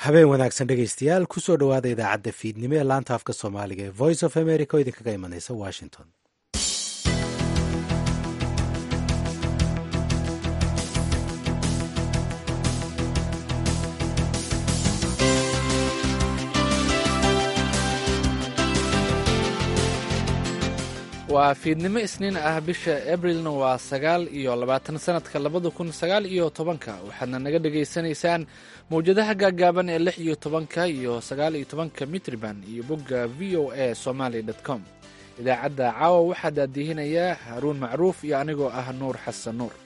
habeen wanaagsan dhegaystayaal kusoo dhowaada idaacadda fiidnimo ee laanta afka soomaaliga ee voice of america oo idinkaga imanaysa washington waa fiidnimo isniin ah bisha abrilna waa sagaal iyo labaatan sanadka labada kun sagaal iyo tobanka waxaadna naga dhagaysanaysaan mawjadaha gaagaaban ee lix iyo tobanka iyo sagaal iyo tobanka mitriban iyo bogga v o a somaly com idaacadda caawa waxaa daadihinaya haruun macruuf iyo anigoo ah nuur xasan nuur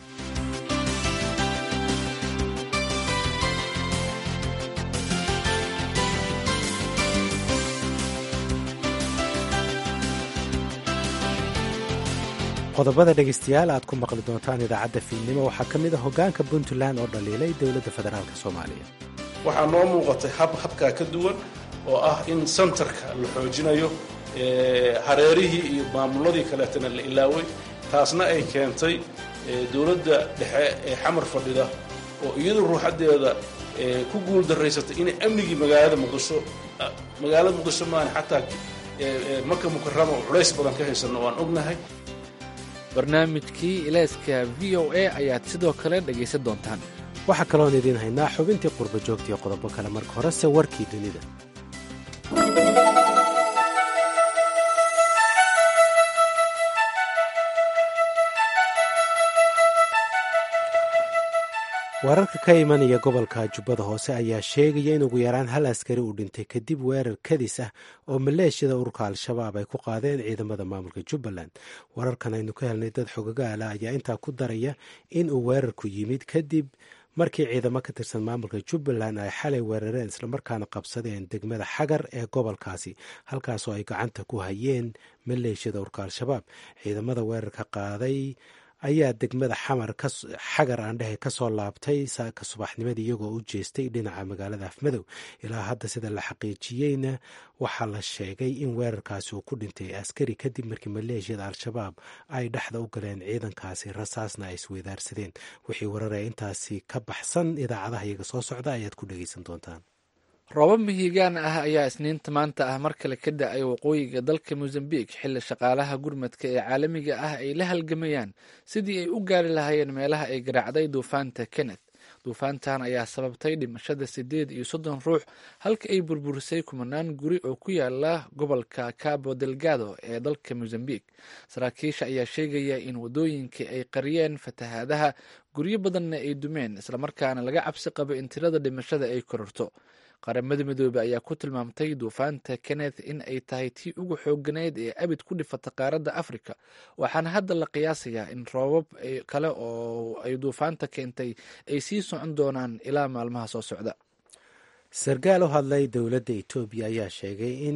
qodobada dhegaystayaal aad ku maqli doontaan idaacadda fiidnimo waxaa ka mid a hoggaanka puntland oo dhaliilay dowladda federaalk soomaaliya waxaa noo muuqatay hab habkaa ka duwan oo ah in sentarka la xoojinayo hareerihii iyo maamuladii kaleetana la ilaaway taasna ay keentay dowladda dhexe ee xamar fadhida oo iyadu ruuxaddeeda ku guul daraysatay inay amnigii magaalada muqdisho magaalada muqdisho maan xataa maka mukarama oo culays badan ka haysanno waan ognahay barnaamijkii ilayska v o a ayaad sidoo kale dhegaysan doontaan waxaa kaloon idiin haynaa xubintii qurba joogtiiyo qodobo kale marka horese warkii dunida wararka ka imanaya gobolka jubbada hoose ayaa sheegaya in ugu yaraan hal askari uu dhintay kadib weerar kadis ah oo maleeshiyada ururka al-shabaab ay ku qaadeen ciidamada maamulka jubbaland wararkan aynu ka helnay dad xogagaala ayaa intaa ku daraya in uu weerarku yimid kadib markii ciidamo ka tirsan maamulka jubbaland ay xalay weerareen islamarkaana qabsadeen degmada xagar ee gobolkaasi halkaasoo ay gacanta ku hayeen maleeshiyada ururka al-shabaab ciidamada weerarka qaaday ayaa degmada xamar xagar aandhehe kasoo laabtay saaka subaxnimadii iyagoo u jeestay dhinaca magaalada afmadow ilaa hadda sida la xaqiijiyeyna waxaa la sheegay in weerarkaasi uu ku dhintay askari kadib markii maleeshiyada al-shabaab ay dhexda u galeen ciidankaasi rasaasna ay isweydaarsadeen wixii wararaya intaasi ka baxsan idaacadaha iyaga soo socda ayaad ku dhegeysan doontaan roobab mihigaan ah ayaa isniinta maanta ah mar kale ka da-ay waqooyiga dalka mosambik xilli shaqaalaha gurmadka ee caalamiga ah ay la halgamayaan sidii ay u gaari lahaayeen meelaha ay garaacday duufaanta kenneth duufaantan ayaa sababtay dhimashada siddeed iyo soddon ruux halka ay burburisay kumanaan guri oo ku yaala gobolka cabo delgado ee dalka mosambik saraakiisha ayaa sheegaya in wadooyinka ay qariyeen fatahaadaha guryo badanna ay dumeen islamarkaana laga cabsi qabo in tirada dhimashada ay kororto qaramada midoobey ayaa ku tilmaamtay duufaanta kenneth in ay tahay tii ugu xooganeyd ee abid ku dhifata qaaradda africa waxaana hadda la qiyaasayaa in roobab kale oo ay duufaanta keentay ay sii socon doonaan ilaa maalmaha soo socda sarkaal u hadlay dowladda etoobiya ayaa sheegay in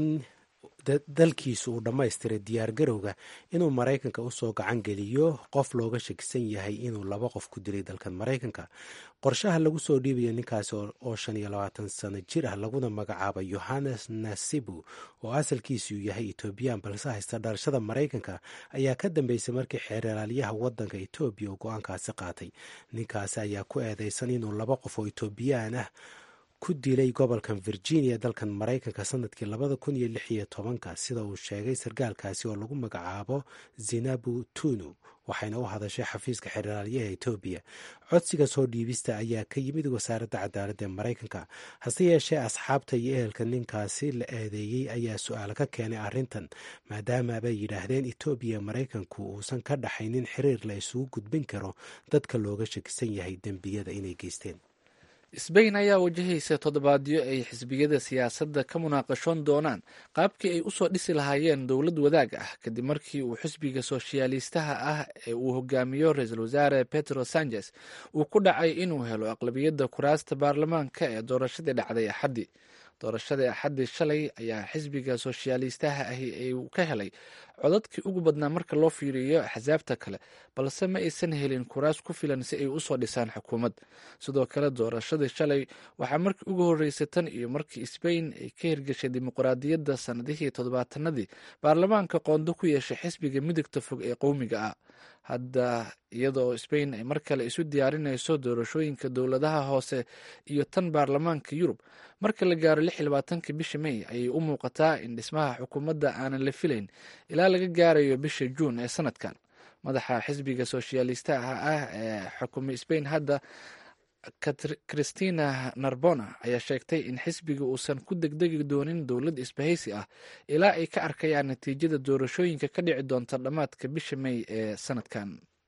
dalkiisu uu dhammaystiray diyaargarowga inuu maraykanka usoo gacan geliyo qof looga shakisan yahay inuu laba qof ku dilay dalkan maraykanka qorshaha lagu soo dhiibayo ninkaasi oo shan iyo labaatan sano jir ah laguna magacaabo yohannes nasibu oo asalkiisu yahay etoobiyaan balse haysta dhalashada maraykanka ayaa ka dambeysay markii xeeralaalyaha wadanka etoobiya uu go-aankaasi qaatay ninkaasi ayaa ku eedeysan inuu laba qof oo etoobiyaan ah ku dilay gobolkan virginia dalkan maraykanka sanadkii labada kun iyo lix iyo tobanka sida uu sheegay sarkaalkaasi oo lagu magacaabo zinabu tunu waxayna u hadashay xafiiska xeraalyaha etoobiya codsiga soo dhiibista ayaa ka yimid wasaaradda cadaaladda ee maraykanka hase yeeshee asxaabta iyo ehelka ninkaasi la eedeeyey ayaa su-aal ka keenay arrintan maadaama bay yidhaahdeen etoobiya maraykanku uusan ka dhaxaynin xiriir la isugu gudbin karo dadka looga shakisan yahay dembiyada inay geysteen sbain ayaa wajahaysa toddobaadyo ay xisbiyada siyaasadda ka munaaqashoon doonaan qaabkii ay usoo dhisi lahaayeen dowlad wadaag ah kadib markii uu xisbiga soshyaalistaha ah ee uu hogaamiyo ra-iisul wasaare petro sanchez uu ku dhacay inuu helo aqlabiyadda kuraasta baarlamaanka ee doorashadii dhacday axaddii doorashadii axaddii shalay ayaa xisbiga soshyaalistaha ahi ay ka helay codadkii ugu badnaa marka loo fiiriyo axsaabta kale balse ma aysan helin kuraas ku filan si ay usoo dhisaan xukuumad sidoo kale doorashadii shalay waxaa markii ugu horreysay tan iyo markii sbain ay ka hirgashay dimuqraadiyadda sannadihii toddobaatanadii baarlamaanka qoondo ku yeeshay xisbiga midigta fog ee qowmiga ah hadda iyadoo sbain ay mar kale isu diyaarinayso doorashooyinka dowladaha hoose iyo tan baarlamaanka yurub marka la gaaro lix iyo labaatanka bisha may ayay u muuqataa in dhismaha xukuumadda aanan la filayn ilaa laga gaarayo bisha juun ee sanadkan madaxa xisbiga soshyaalistaha ah ee xukumay sbain hadda christina narbona ayaa sheegtay in xisbiga uusan ku degdegi doonin dowlad isbahaysi ah ilaa ay ka arkayaan natiijada doorashooyinka ka dhici doonta dhammaadka bisha may ee sanadkan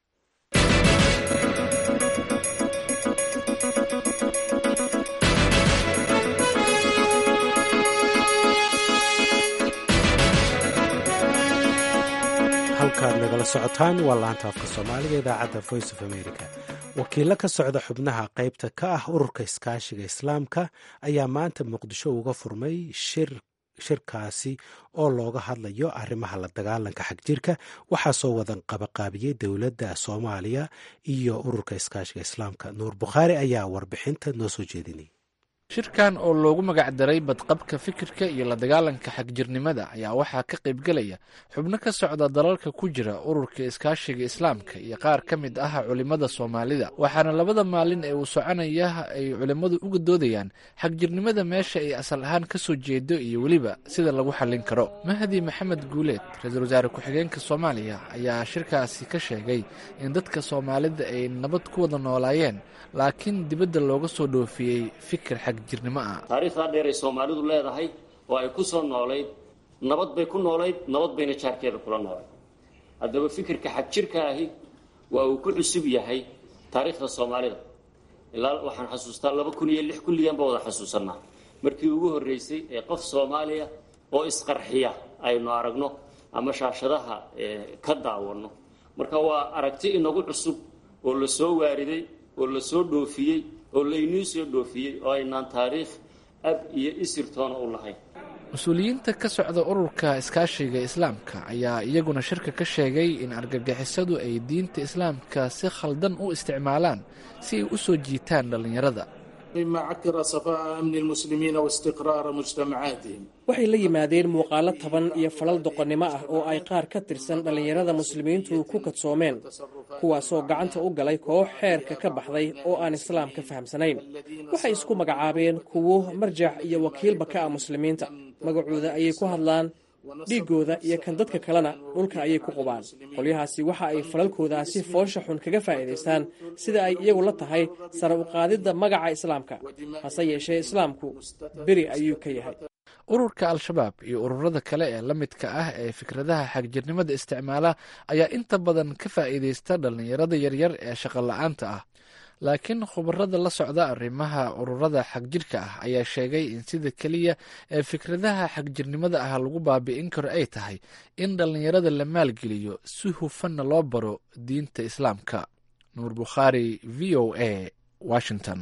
halkaad nagala socotaan waa laanta afka soomaaliga idaacadda voice of america wakiilo ka socda xubnaha qaybta ka ah ururka iskaashiga islaamka ayaa maanta muqdisho uga furmay shir shirkaasi oo looga hadlayo arrimaha la dagaalanka xagjirka waxaa soo wadan qabaqaabiyey dowladda soomaaliya iyo ururka iskaashiga islaamka nuur bukhaari ayaa warbixinta noo soo jeedinay shirkan oo loogu magac daray badqabka fikirka iyo la dagaalanka xagjirnimada ayaa waxaa ka qaybgelaya xubno ka socda dalalka ku jira ururka iskaashiga islaamka iyo qaar ka mid ah culimmada soomaalida waxaana labada maalin ee uu soconaya ay culimmadu uga doodayaan xagjirnimada meesha ay asal ahaan ka soo jeedo iyo weliba sida lagu xallin karo mahdi maxamed guuleed ra-iisul wasaare ku-xigeenka soomaaliya ayaa shirkaasi ka sheegay in dadka soomaalida ay nabad ku wada noolaayeen laakiin dibadda looga soo dhoofiyey fikir xagjirnimo ah taariikhdaa dheer ay soomaalidu leedahay oo ay ku soo noolayd nabad bay ku noolayd nabad bayna jaarkeeda kula noolayd haddaba fikirka xagjirka ahi waa uu ku cusub yahay taariikhda soomaalida ilaa waxaan xasuustaa laba kun iyo lix kulligan baa wada xasuusanaa markii ugu horreysay ee qof soomaaliya oo isqarxiya aynu aragno ama shaashadaha ka daawanno marka waa aragti inagu cusub oo la soo waariday oo la soo dhoofiyey oo laynuu soo dhoofiyey oo aynaan taariikh ab iyo isirtoona u lahayn mas-uuliyiinta ka socda ururka iskaashiga islaamka ayaa iyaguna shirka ka sheegay in argagixisadu ay diinta islaamka si khaldan u isticmaalaan si ay u soo jiitaan dhallinyarada mima cakira safaa'a amni lmuslimiina waistiqraara mujtamacaatihim waxay la yimaadeen muuqaalo taban iyo falal doqonnimo ah oo ay qaar ka tirsan dhallinyarada muslimiintu ku kadsoomeen kuwaasoo gacanta u galay koox xeerka ka baxday oo aan islaamka fahamsanayn waxay isku magacaabeen kuwo marjac iyo wakiilba ka ah muslimiinta magacooda ayay ku hadlaan dhiiggooda iyo kan dadka kalena dhulka ayay ku qubaan qolyahaasi waxa ay falalkoodaasi foosha xun kaga faa'iidaystaan sida ay iyagu la tahay sare u qaadidda magaca islaamka hase yeeshee islaamku beri ayuu ka yahay ururka al-shabaab iyo ururada kale ee la midka ah ee fikradaha xagjirnimada isticmaala ayaa inta badan ka faa'iidaysta dhallinyarada yaryar ee shaqo la-aanta ah laakiin khubarada la socda arrimaha ururada xagjirka ah ayaa sheegay in sida keliya ee fikradaha xagjirnimada ah lagu baabi'in karo ay tahay in dhallinyarada la maalgeliyo si hufanna loo baro diinta islaamka nuur bukhaari v o a washington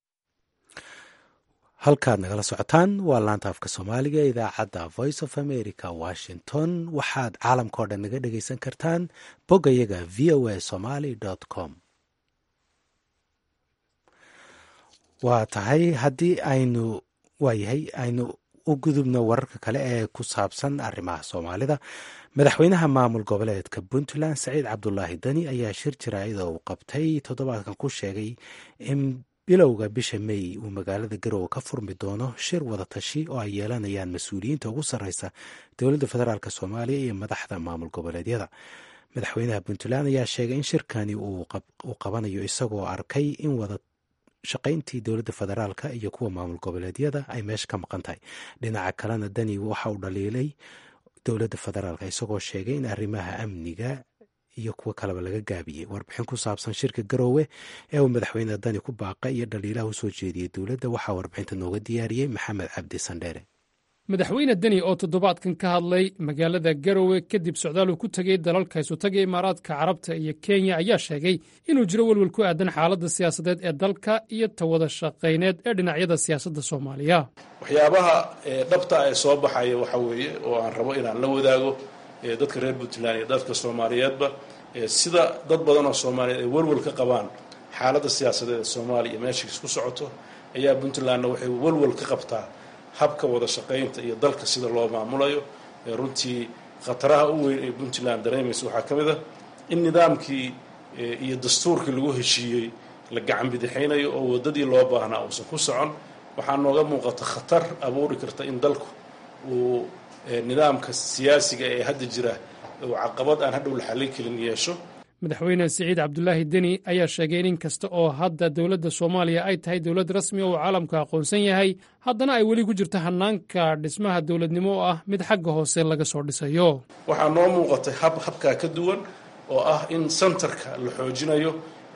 halkaad nagala socotaan waa laanta afka soomaaliga idaacadda voice of america washington waxaad caalamkao dhan naga dhegaysan kartaan boggayaga v o a somaly com waa tahay haddii aynu waayahay aynu u gudubno wararka kale ee ku saabsan arrimaha soomaalida madaxweynaha maamul goboleedka puntland saciid cabdulaahi dani ayaa shir jaraa'ida uu qabtay toddobaadkan ku sheegay in bilowga bisha mey uu magaalada garowe ka furmi doono shir wadatashi oo ay yeelanayaan mas-uuliyiinta ugu sarreysa dowladda federaalk soomaaliya iyo madaxda maamul goboleedyada madaxweynaha puntland ayaa sheegay in shirkani uu qabanayo isagoo arkay in wada shaqayntii dowladda federaalka iyo kuwa maamul goboleedyada ay meesha ka maqan tahay dhinaca kalena dani waxa uu dhaliilay dowladda federaalka isagoo sheegay in arrimaha amniga iyo kuwo kaleba laga gaabiyey warbixin ku saabsan shirka garoowe ee uu madaxweyne dani ku baaqa iyo dhaliilaha usoo jeediyey dowladda waxaa warbixinta nooga diyaariyey maxamed cabdi sandheere madaxweyne deni oo toddobaadkan ka hadlay magaalada garowe kadib socdaal uu ku tegey dalalka isutaga imaaraadka carabta iyo kenya ayaa sheegay inuu jiro welwel ku aadan xaaladda siyaasadeed ee dalka iyo tawada shaqayneed ee dhinacyada siyaasadda soomaaliya waxyaabaha dhabta ee soo baxaya waxa weeye oo aan rabo inaan la wadaago dadka reer puntland iyo dadka soomaaliyeedba sida dad badan oo soomaaliyeed ay welwel ka qabaan xaaladda siyaasadeed ee soomaaliya iyo meeshiis ku socoto ayaa puntlandna waxay welwel ka qabtaa habka wada shaqaynta iyo dalka sida loo maamulayo runtii khataraha u weyn ee puntland dareemaysa waxaa ka mid a in nidaamkii iyo dastuurkii lagu heshiiyey la gacan bidixaynayo oo waddadii loo baahnaa uusan ku socon waxaa nooga muuqata khatar abuuri karta in dalku uu nidaamka siyaasiga ee hadda jira uu caqabad aan hadhow la xallin karin yeesho madaxweyne siciid cabdulaahi deni ayaa sheegay in in kasta oo hadda dowladda soomaaliya ay tahay dowlad rasmi oo uu caalamku aqoonsan yahay haddana ay weli ku jirto hannaanka dhismaha dowladnimo oo ah mid xagga hoose laga soo dhisayo waxaa noo muuqatay hab habkaa ka duwan oo ah in sentarka la xoojinayo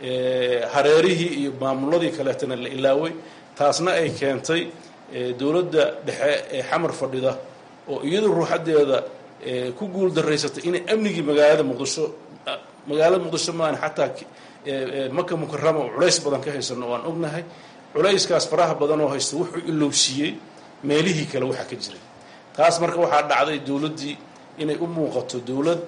hareerihii iyo maamuladii kaleetana la ilaaway taasna ay keentay dowladda dhexe ee xamar fadhida oo iyadu ruuxaddeeda ku guul daraysatay inay amnigii magaalada muqdisho magaalada muqdisho maan xataa maka mukarama oo culays badan ka haysano oo aan ognahay culayskaas faraha badan oo haysta wuxuu ilowsiiyey meelihii kale waxa ka jiray taas marka waxaa dhacday dowladdii inay u muuqato dowlad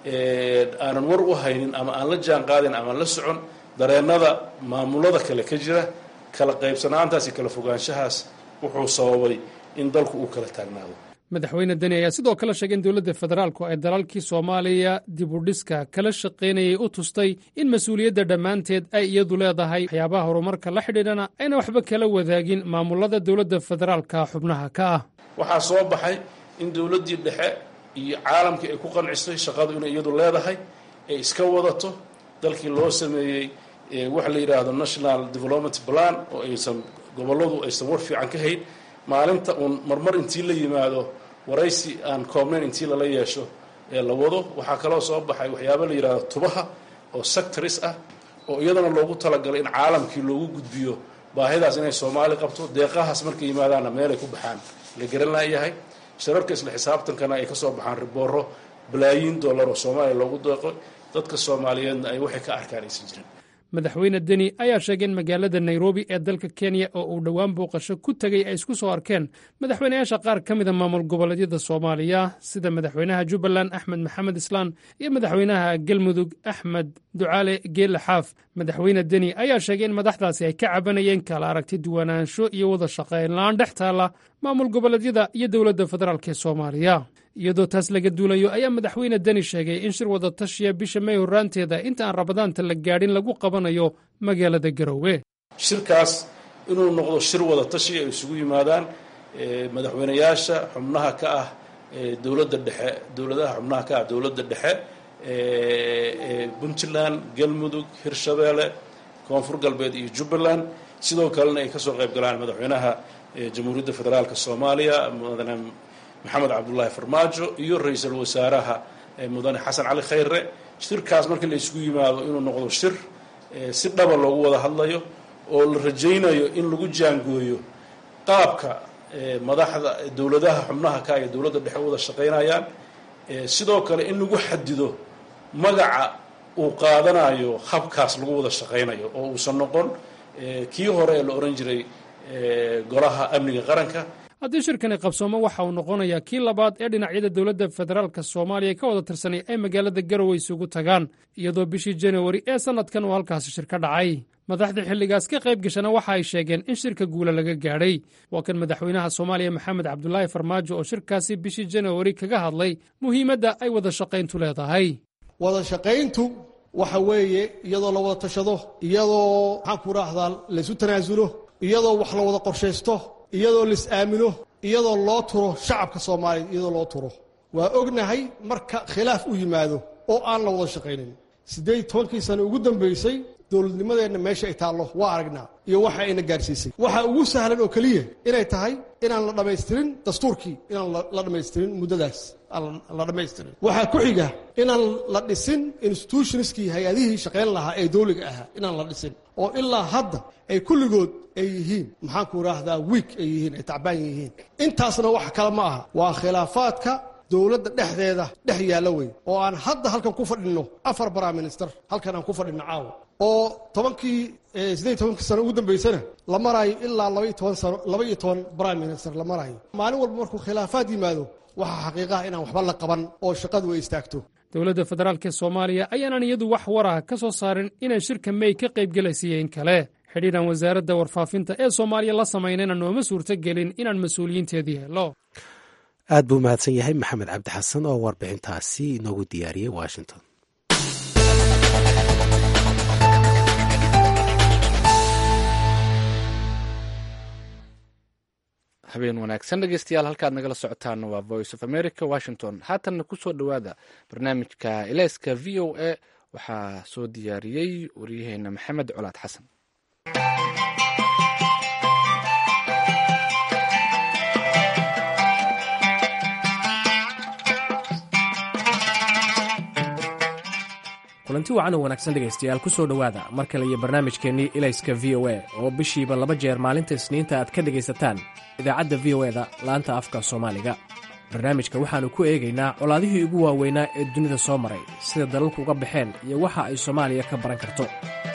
aanan war u haynin ama aan la jaan qaadin ama aan la socon dareennada maamulada kale ka jira kala qaybsanaantaas iyo kala fogaanshahaas wuxuu sababay in dalku uu kala taagnaado madaxweyne deni ayaa sidoo kale sheegay in dowladda federaalku ay dalalkii soomaaliya dib u dhiska kala shaqaynayay u tustay in mas-uuliyadda dhammaanteed ay iyadu leedahay waxyaabaha horumarka la xidhiidhana ayna waxba kala wadaagin maamulada dowladda federaalka xubnaha ka ah waxaa soo baxay in dowladdii dhexe iyo caalamkii ay ku qancisay shaqadu inay iyadu leedahay ay iska wadato dalkii loo sameeyey waxa la yidhaahdo national development plan oo aysan gobolladu aysan war fiican ka hayn maalinta uun marmar intii la yimaado waraysi aan koobnayn intii lala yeesho ee la wado waxaa kaloo soo baxay waxyaaba la yidhahdo tubaha oo sectors ah oo iyadana loogu talagalay in caalamkii loogu gudbiyo baahidaas inay soomaali qabto deeqahaas markay yimaadaanna meelay ku baxaan la garan laayahay shirarka isla xisaabtankana ay ka soo baxaan ribooro balaayiin dollar oo soomaaliya loogu deeqo dadka soomaaliyeedna ay waxay ka arkaan aysan jirin madaxweyne deni ayaa sheegay in magaalada nairobi ee dalka kenya oo uu dhowaan booqasho ku tegey ay isku soo arkeen madaxweynayaasha qaar ka mida maamul goboleedyada soomaaliya sida madaxweynaha jubbaland axmed maxamed islaan iyo madaxweynaha galmudug axmed ducaale geelle xaaf madaxweyne deni ayaa sheegay in madaxdaasi ay ka cabanayeen kala aragti duwanaansho iyo wada shaqaynla-aan dhex taalla maamul goboleedyada iyo dowladda federaalk ee soomaaliya iyadoo taas laga duulayo ayaa madaxweyne deni sheegay in shir wada tashiya bisha may horraanteeda inta aan rabadaanta la gaadhin lagu qabanayo magaalada garoowe shirkaas inuu noqdo shir wada tashi ay isugu yimaadaan madaxweynayaasha xubnaha ka ah dowladda dhexe dowladaha xubnaha ka ah dowladda dhexe puntland galmudug hirshabeelle koonfur galbeed iyo jubbaland sidoo kalena ay ka soo qayb galaan madaxweynaha jamhuuriyadda federaalk soomaaliya mudane maxamed cabdullaahi farmaajo iyo ra-iisul wasaaraha mudane xasan cali khayre shirkaas markii la isugu yimaado inuu noqdo shir si dhaba loogu wada hadlayo oo la rajaynayo in lagu jaangooyo qaabka madaxda dowladaha xubnaha ka iyo dowladda dhexe wada shaqaynayaan sidoo kale in lagu xadido magaca uu qaadanayo habkaas lagu wada shaqaynayo oo uusan noqon kii hore ee la ohan jiray golaha amniga qaranka haddii shirkani qabsoomo waxa uu noqonayaa kii labaad ee dhinacyada dowladda federaalka soomaaliya ka wada tirsanay ay magaalada garowe isugu tagaan iyadoo bishii januari ee sannadkan uu halkaasi shir ka dhacay madaxdii xilligaas ka qayb gashana waxa ay sheegeen in shirka guula laga gaadhay waa kan madaxweynaha soomaaliya maxamed cabdulaahi farmaajo oo shirkaasi bishii januari kaga hadlay muhiimadda ay wada shaqayntu leedahay wada shaqayntu waxa weeye iyadoo la wada tashado iyadoo maxaan ku raahdaa laysu tanaasulo iyadoo wax la wada qorshaysto iyadoo lais aamino iyadoo loo turo shacabka soomaaliya iyadoo loo turo waa ognahay marka khilaaf u yimaado oo aan la wada shaqaynin siddeed tobankii sano ugu dambaysay dowladnimadeenna meesha ay taallo waa aragnaa iyo waxa ayna gaadhsiisay waxa ugu sahlan oo keliya inay tahay inaan la dhammaystirin dastuurkii inaan la dhammaystirin muddadaas aan la dhammaystirin waxaa ku xiga inaan la dhisin institutionskii hay-adihii shaqayn lahaa ee dowliga ahaa inaan la dhisin oo ilaa hadda ay kulligood ay yihiin maxaanku idhaahdaa wiig ay yihiin ay tacbaan yihiin intaasna wax kale ma aha waa khilaafaadka dowladda dhexdeeda dhex yaalla wey oo aan hadda halkan ku fadhinno afar prime minister halkan aan ku fadhinno caawa oo tobankii siddeed tobankii sano ugu dambaysana la maraayo ilaa labaiyo toban sano laba iyo toban prime minister la maraayo maalin walba markuu khilaafaad yimaado waxaa xaqiiqaha inaan waxba la qaban oo shaqadu ay istaagto dowladda federaalk ee soomaaliya ayaanan iyadu wax warah ka soo saarin inaan shirka mey ka qaybgelaysiiyo in kale xidhiidhan wasaaradda warfaafinta ee soomaaliya la samaynayna nooma suurto gelin inaan mas-uuliyiinteedii helo aad buu mahadsan yahay maxamed cabdi xasan oo warbixintaasi inoogu diyaariyey washington habeen wanaagsan dhegeystayaal halkaad nagala socotaan waa voice of america washington haatanna kusoo dhowaada barnaamijka eleyska v o a waxaa soo diyaariyey waryaheena maxamed colaad xasan kulanti wacan oo wanaagsan dhegaystayaal ku soo dhowaada mar kale iyo barnaamijkeennii ilayska v o a oo bishiiba laba jeer maalinta isniinta aad ka dhegaysataan idaacadda v o eda laanta afka soomaaliga barnaamijka waxaannu ku eegaynaa colaadihii ugu waaweynaa ee dunida soo maray sida dalalku uga baxeen iyo waxa ay soomaaliya ka baran karto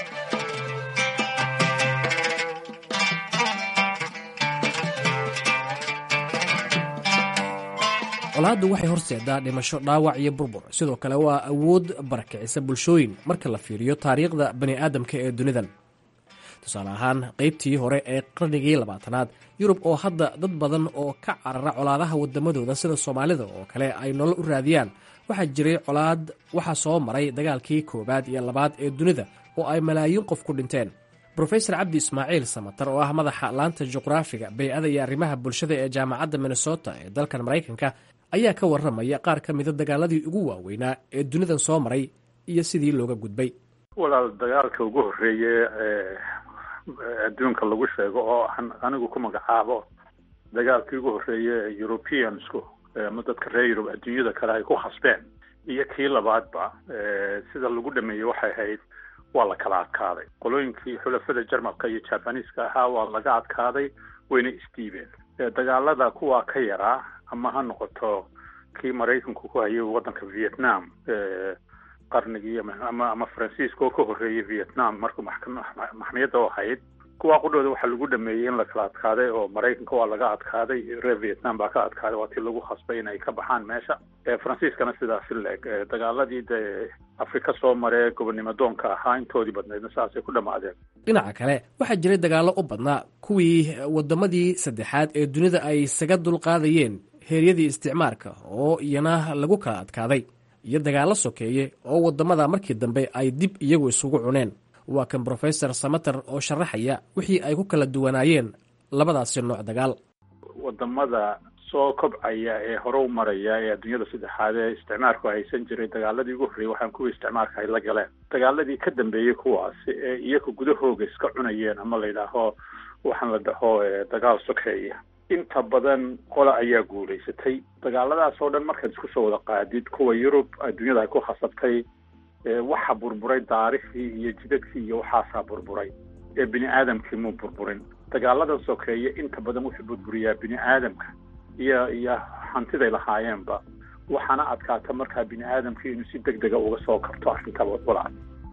colaaddu waxay horseedaa dhimasho dhaawac iyo burbur sidoo kale waa awood barakicisa bulshooyin marka la fiiriyo taariikhda bani aadamka ee dunidan tusaale ahaan qaybtii hore ee qarnigii labaatanaad yurub oo hadda dad badan oo ka carara colaadaha waddamadooda sida soomaalida oo kale ay nolol u raadiyaan waxaa jiray colaad waxaa soo maray dagaalkii koowaad iyo labaad ee dunida oo ay malaayiin qof ku dhinteen rofesor cabdi ismaaciil samatar oo ah madaxa laanta juqraafiga bey-ada iyo arrimaha bulshada ee jaamacadda minnesota ee dalkan maraykanka ayaa ka warramaya qaar ka mida dagaaladii ugu waaweynaa ee dunidan soo maray iyo sidii looga gudbay walaal dagaalka ugu horreeye ee adduunka lagu sheego oo aan anigu ku magacaabo dagaalkii ugu horreeye ee europeansku ama dadka reer yurub adduunyada kale ay ku khasbeen iyo kii labaadba sida lagu dhameeyey waxay ahayd waa la kala adkaaday qolooyinkii xulafada jarmalka iyo jabaniiska ahaa waa laga adkaaday wayna isdiibeen dagaalada kuwaa ka yaraa ama ha noqoto kii maraykanku ku hayay waddanka vietnam qarnigii ama ama faransiiska oo ka horreeyay vietnam markuu maxkamiyadda u ahayd kuwaa qudhooda waxaa lagu dhameeyey in la kala adkaaday oo maraykanka waa laga adkaaday reer vietnam baa ka adkaaday waa tii lagu khasbay in ay ka baxaan meesha faransiiskana sidaasi leeg dagaaladii dee afrika soo maree gobonnimo doonka ahaa intoodii badnaydna saasay ku dhammaadeen dhinaca kale waxaa jiray dagaallo u badnaa kuwii waddamadii saddexaad ee dunida ay isaga dulqaadayeen heeryadii isticmaarka oo iyana lagu kala adkaaday iyo dagaallo sokeeye oo waddamada markii dambe ay dib iyagu isugu cuneen waa kan brofesor samater oo sharaxaya wixii ay ku kala duwanaayeen labadaasi nooc dagaal wadamada soo kobcaya ee hore u maraya ee adduunyada saddexaad ee isticmaarku haysan jiray dagaaladii ugu horreeyey waxaan kuwii isticmaarka ay la galeen dagaaladii ka dambeeyey kuwaasi ee iyaga gudahooga iska cunayeen ama la yidhaaho waxaan la dhaho dagaal sokeeya inta badan qola ayaa guulaysatay dagaaladaas oo dhan markaad isku soo wada qaadid kuwa yurub adduunyada ay ku khasabtay waxa burburay daarihii iyo jidadkii iyo waxaasaa burburay ee bini aadamkii muu burburin dagaaladan sokeeye inta badan wuxuu burburiyaa bini aadamka iyo iyo hantiday lahaayeenba waxaana adkaata markaa bini aadamkii inuu si deg dega uga soo kabto arrinta walaal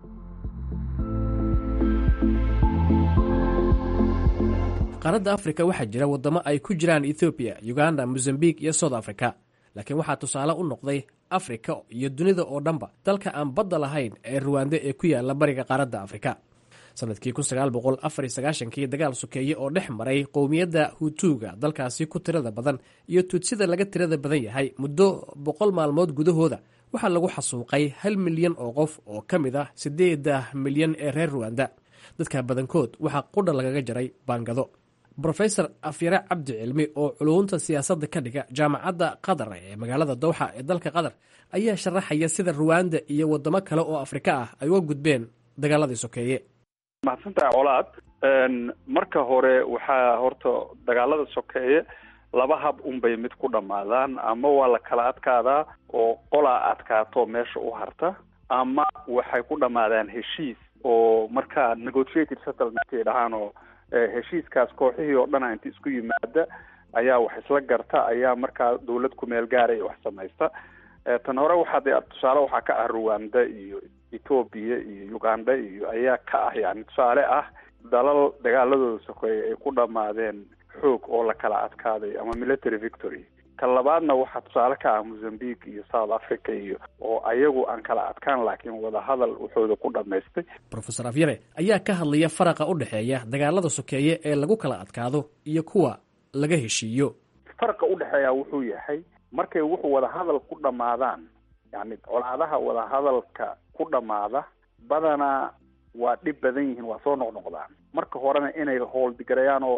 qaaradda afrika waxaa jira waddamo ay ku jiraan ethoobiya uganda mozambique iyo south africa laakiin waxaa tusaale u noqday afrika iyo dunida oo dhanba dalka aan badda lahayn ee ruwande ee ku yaala bariga qaaradda afrika sanadkii kii dagaal sokeeye oo dhex maray qowmiyadda hutuuga dalkaasi ku tirada badan iyo tuudsida laga tirada badan yahay muddo boqol maalmood gudahooda waxaa lagu xasuuqay hal milyan oo qof oo ka mid ah siddeeda milyan ee reer ruwanda dadka badankood waxaa qudha lagaga jaray baangado brofesor afyare cabdi cilmi oo culuunta siyaasadda ka dhiga jaamacadda qatar ee magaalada dowxa ee dalka qatar ayaa sharaxaya sida ruwanda iyo waddamo kale oo afrika ah ay uga gudbeen dagaaladii sokeeye mahadsantahay colaad marka hore waxaa horta dagaalada sokeeye laba hab unbay mid ku dhammaadaan ama waa la kala adkaadaa oo qolaa adkaato meesha u harta ama waxay ku dhammaadaan heshiis oo markaa negotiated settlement ay dhahaan oo heshiiskaas kooxihii oo dhana inta isku yimaada ayaa wax isla garta ayaa markaa dawlad kumeel gaaray wax samaysta tan hore waxaa dee tusaale waxaa ka ah ruwanda iyo ethoobia iyo uganda iyo ayaa ka ah yani tusaale ah dalal dagaaladooda sokeeye ay ku dhammaadeen xoog oo la kala adkaaday ama military victory ka labaadna waxaa tusaale ka ah mozambique iyo south africa iyo oo ayagu aan kala adkaan laakiin wadahadal wuxooda ku dhamaystay rofesor afyare ayaa ka hadlaya faraqa u dhexeeya dagaalada sokeeye ee lagu kala adkaado iyo kuwa laga heshiiyo faraqa udhexeeya wuxuu yahay markay wuxuu wadahadal ku dhammaadaan yani colaadaha wadahadalka ku dhammaada badanaa waa dhib badan yihiin waa soo noqnoqdaan marka horena inay howldigarayaan oo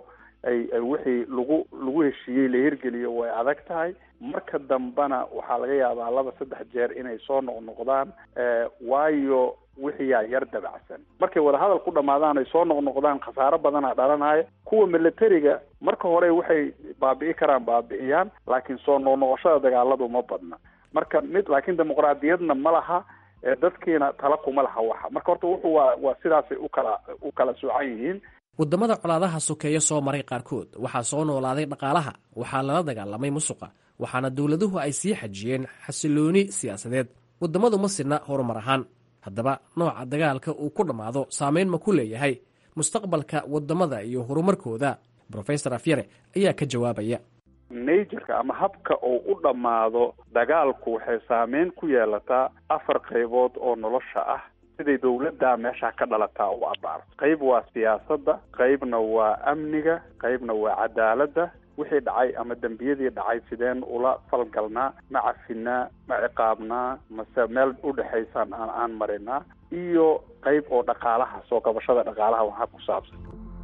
ay ay wixii lagu lagu heshiiyey la hirgeliyo way adag tahay marka dambena waxaa laga yaabaa laba saddex jeer inay soo noqnoqdaan waayo wixii yaa yar dabacsan markay wadahadal ku dhamaadaan ay soo noqnoqdaan khasaaro badana dhalanaya kuwa militariga marka hore waxay baabi'i karaan baabi'iyaan laakiin soo noqnoqoshada dagaaladu ma badna marka mid laakiin dimuqraadiyadna ma laha dadkiina tala kuma laha waxa marka horta wuxuu waa waa sidaasay ukala u kala soocan yihiin waddamada colaadaha sokeeya soo maray qaarkood waxaa soo noolaaday dhaqaalaha waxaa lala dagaalamay musuqa waxaana dowladuhu ay sii xajiyeen xasilooni siyaasadeed waddamadu ma sidna horumar ahaan haddaba nooca dagaalka uu ku dhammaado saameyn ma ku leeyahay mustaqbalka waddamada iyo horumarkooda brofesor afyare ayaa ka jawaabaya najerka ama habka uu u dhammaado dagaalku waxay saameyn ku yeelataa afar qaybood oo nolosha ah siday dowladda meesha ka dhalataa u abaarto qayb waa siyaasadda qaybna waa amniga qaybna waa cadaaladda wixii dhacay ama dembiyadii dhacay sideen ula falgalnaa ma cafinaa ma ciqaabnaa mase meel udhexaysaan aan aan marinaa iyo qayb oo dhaqaalaha soo kabashada dhaqaalaha waxaa ku saabsan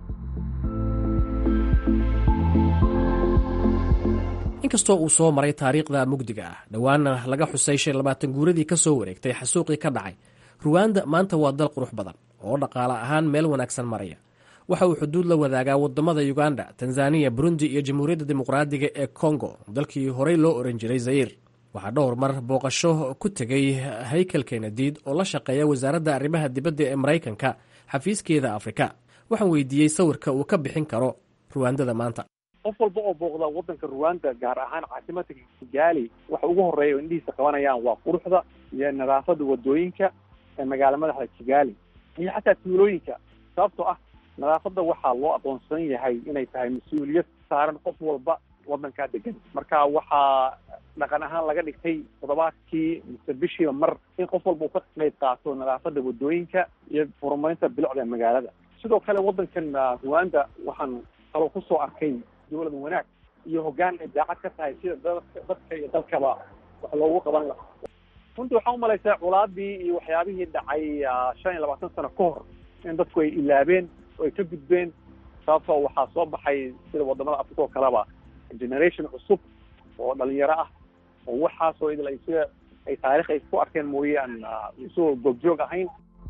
inkastoo uu soo maray taariikhda mugdiga ah dhowaana laga xusay shan labaatan guuradii ka soo wareegtay xasuuqii ka dhacay ruwanda maanta waa dal qurux badan oo dhaqaale ahaan meel wanaagsan maraya waxa uu xuduud la wadaagaa wadamada uganda tanzaniya burundi iyo jamhuuriyadda dimuqraadiga ee kongo dalkii horey loo oran jiray zayir waxaa dhowr mar booqasho ku tegay haykel kenadiid oo la shaqeeya wasaaradda arrimaha dibadda ee maraykanka xafiiskeeda afrika waxaan weydiiyey sawirka uu ka bixin karo ruwandada maanta qof walba oo booqda wadanka ruwanda gaar ahaan caasimadka kigaali waxa ugu horeeya oo indhihiisa qabanayaan waa quruxda iyo nadaafada wadooyinka ee magaala madaxda kigaali iyo xataa tuulooyinka sababtoo ah nadaafadda waxaa loo aqoonsan yahay inay tahay mas-uuliyad saaran qof walba wadankaa degan marka waxaa dhaqan ahaan laga dhigtay toddobaadkii mise bishiiba mar in qof walba uu ka qayb qaato nadaafadda wadooyinka iyo horumarinta bilicda magaalada sidoo kale wadankan ruwanda waxaan kaloo kusoo arkay dowlad wanaag iyo hoggaan ay daacad ka tahay sida dadka iyo dalkaba wax loogu qaban lahaa runtii waxaan umalaysaa culaadii iyo waxyaabihii dhacay shan iyo labaatan sano ka hor in dadku ay ilaabeen oo ay ka gudbeen sababtoo waxaa soo baxay sida wadamada africa oo kaleba generation cusub oo dhalinyaro ah oo waxaasoo idil ay sida ay taarikh ay ku arkeen mooye aan isagoo goobjoog ahayn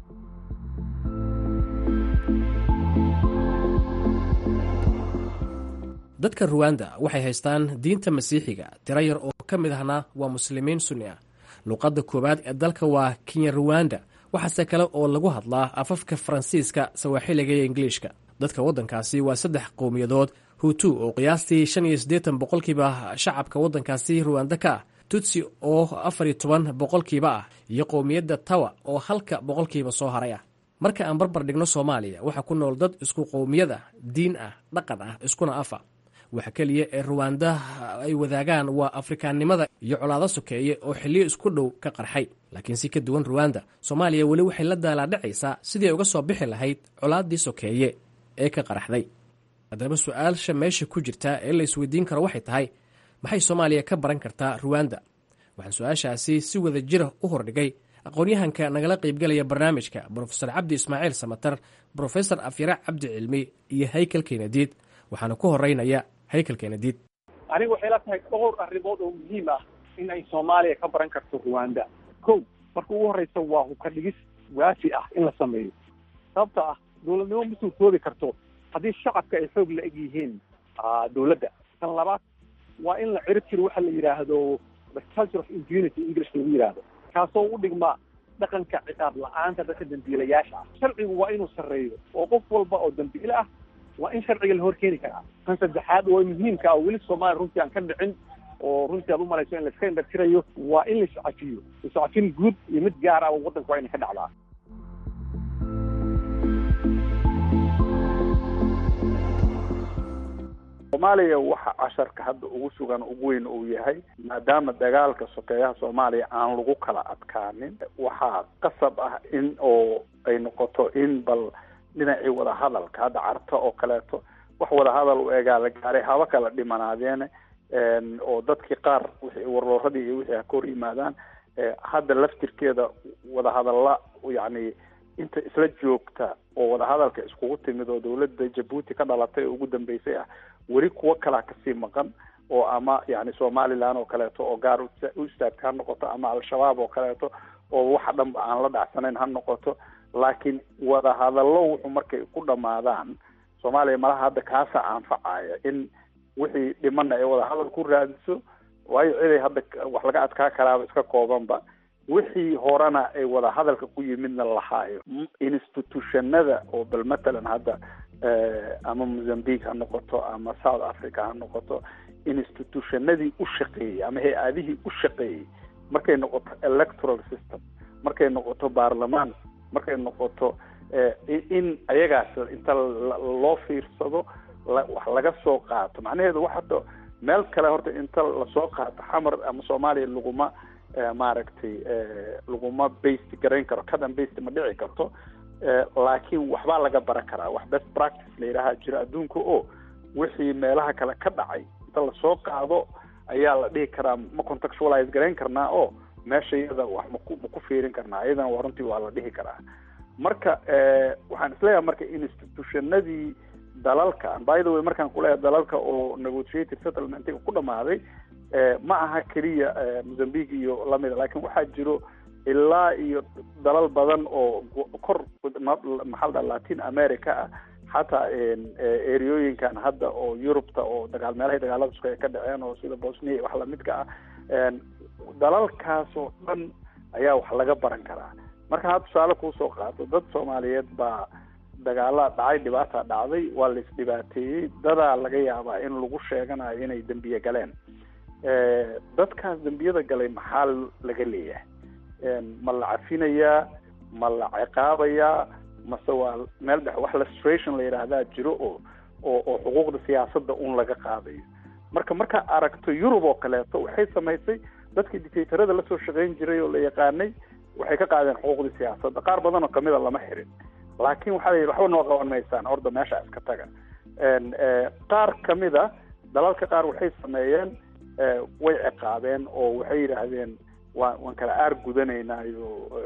dadka ruwanda waxay haystaan diinta masiixiga tiro yar oo ka mid ahna waa muslimiin sunni ah luuqadda koowaad ee dalka waa kenya ruwanda waxaase kale oo lagu hadlaa afafka faransiiska sawaaxiliga iyo ingiliishka dadka waddankaasi waa saddex qowmiyadood hutu oo qiyaastii shan iyo siddeetan boqolkiiba shacabka waddankaasi ruwanda ka ah tutsi oo afar iyo toban boqolkiiba ah iyo qowmiyadda tawa oo halka boqolkiiba soo haray ah marka aan barbar dhigno soomaaliya waxaa ku nool dad isku qowmiyad ah diin ah dhaqan ah iskuna afa waxa keliya ee ruwanda ay wadaagaan waa afrikaannimada iyo colaado sokeeye oo xilliyo isku dhow ka qarxay laakiin si ka duwan ruwanda soomaaliya weli waxay la daalaadhacaysaa sidii ay uga soo bixi lahayd colaaddii sokeeye ee ka qaraxday haddaba su-aalsha meesha ku jirta ee la isweydiin karo waxay tahay maxay soomaaliya ka baran kartaa ruwanda waxaan su-aashaasi si wada jira u hordhigay aqoon-yahanka nagala qaybgalaya barnaamijka brofesor cabdi ismaaciil samatar brofesor afyare cabdi cilmi iyo haykel kenadiid waxaana ku horeynaya haykel kenadiid aniga waxay la tahay dhowr arrimood oo muhiim ah in ay soomaaliya ka baran karto ruwanda ko marka ugu horeysa waa hubka dhigis waafi ah in la sameeyo sababta ah dowladnimo ma suurtoobi karto haddii shacabka ay xoog la eg yihiin dowladda tan labaad waa in la cirib jiro waxa la yidhaahdo the culture of impunity english lagu yidhaahdo kaasoo u dhigma dhaqanka ciqaab la-aanta dadka dambiilayaasha ah sharcigu waa inuu sarreeyo oo qof walba oo dambiile ah waa in sharciga la hor keeni karaa kan saddexaad oo muhiimka ah weli soomaaliya runtii aan ka dhicin oo runtii aad umalayso in laiska indhatirayo waa in la iscafiyo iscafin guud iyo mid gaar ah oo waddanka waa inay ka dhacdaa soomaaliya waxa casharka hadda ugu sugan ugu weyn uu yahay maadaama dagaalka sokeeyaha soomaaliya aan lagu kala adkaanin waxaa qasab ah in oo ay noqoto in bal dhinacii wadahadalka hadda carto oo kaleeto wax wadahadal u egaa la gaaray haba kala dhimanaadeen oo dadkii qaar wixii warlooradii iyo wixii ha ka hor yimaadaan hadda laftirkeeda wadahadalla yacni inta isla joogta oo wadahadalka iskugu timid oo dowladda jabuuti ka dhalatay oo ugu dambeysay ah weli kuwo kalaa kasii maqan oo ama yani somaliland oo kaleeto oo gaar u istaagta ha noqoto ama al-shabaab oo kaleeto oo waxa dhanba aan la dhacsanayn ha noqoto laakiin wadahadallo wuxuu markay ku dhamaadaan soomaaliya malaha hadda kaasa anfacaya in wixii dhimana ay wadahadal ku raadiso waayo ciday hadda wax laga adkaa karaaba iska koobanba wixii horena ay wadahadalka ku yimidna lahaayo institutionada oo bal matalan hadda ama mozambique ha noqoto ama south africa ha noqoto institutionadii u shaqeeyey ama hay-adihii u shaqeeyey markay noqoto electoral system markay noqoto baarlamaan markay noqoto in ayagaas inta loo fiirsado wax laga soo qaato macnaheedu wax hadda meel kale horta inta lasoo qaato xamar ama soomaaliya laguma maaragtay laguma based garayn karo kadan based ma dhici karto laakiin waxbaa laga baran karaa wax best practice la yidhaaha jiro adduunka oo wixii meelaha kale ka dhacay inta lasoo qaado ayaa la dhihi karaa ma contextualize garayn karnaa oo meesha iyada wax maku maku fiirin karnaa iyadana waa runtii waa la dhihi karaa marka waxaan isleeyahay marka institutionadii dalalkan by the way markaan kuleeyahay dalalka oo negotiated settlementiga ku dhamaaday ma aha keliya mozambique iyo lamida laakiin waxaa jiro ilaa iyo dalal badan oo kor maxaa la dhaha latin america ah xataa ereooyinkan hadda oo yurubta oo dagaal meelahay dagaalada isku ay ka dhaceen oo sida bosnia iyo wax lamidka ah dalalkaas oo dhan ayaa wax laga baran karaa marka ha tusaale kuusoo qaato dad soomaaliyeed baa dagaala dhacay dhibaata dhacday waa la isdhibaateeyey dadaa laga yaabaa in lagu sheeganayo inay dembiye galeen dadkaas dembiyada galay maxaa laga leeyahay ma la cafinayaa ma la ciqaabayaa mase waa meel dhex wax lustration la yidhaahdaa jiro oo oo oo xuquuqda siyaasadda un laga qaadayo marka markaa aragto yurub oo kaleeto waxay samaysay dadkii dictatorada lasoo shaqayn jiray oo la yaqaanay waxay ka qaadeen xuquuqdii siyaasadda qaar badan oo kamida lama xirin laakiin waxaa la yidhi waxba noo qaban maysaan orda meesha iska taga qaar kamida dalalka qaar waxay sameeyeen way ciqaabeen oo waxay yidhaahdeen waa waan kala aar gudanaynayo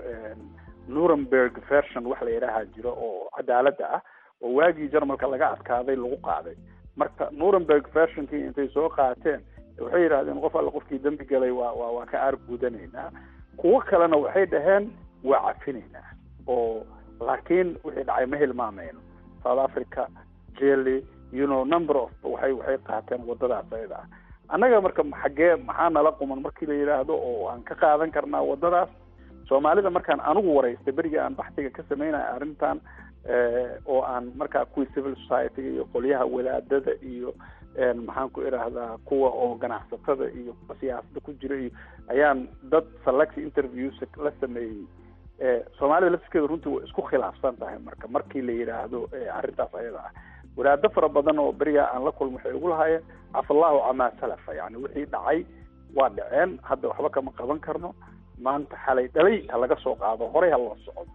nuremberg version wax la yidhaaha jiro oo cadaaladda ah oo waagii jarmalka laga adkaaday lagu qaaday marka nuremberg versionkii intay soo qaateen waxay yidhahdeen qof alla qofkii dembi galay waa waa waa ka aar gudanaynaa kuwo kalena waxay dhaheen waa cafinaynaa oo laakiin wixii dhacay ma hilmaamayno south africa jelly you know number of waxay waxay qaateen wadadaas ayada ah annaga marka xaggee maxaa nala quman markii la yidhaahdo oo aan ka qaadan karnaa wadadaas soomaalida markaan anigu waraystay beriga aan baxtiga ka sameynaya arrintan oo aan markaa kuwii civil society-ga iyo qolyaha wadaadada iyo maxaan ku idhaahdaa kuwa oo ganacsatada iyo kuwa siyaasada ku jira iyo ayaan dad select interviews la sameeyey soomaalida lafskeeda runtii way isku khilaafsan tahay marka markii la yidhaahdo arrintaas ayada ah wadaado fara badan oo berigaa aan la kulmo waxay ugu lahaayeen cafallahu camaa salafa yani wixii dhacay waa dhaceen hadda waxba kama qaban karno maanta xalay dhalay ha laga soo qaado horey ha loo socdo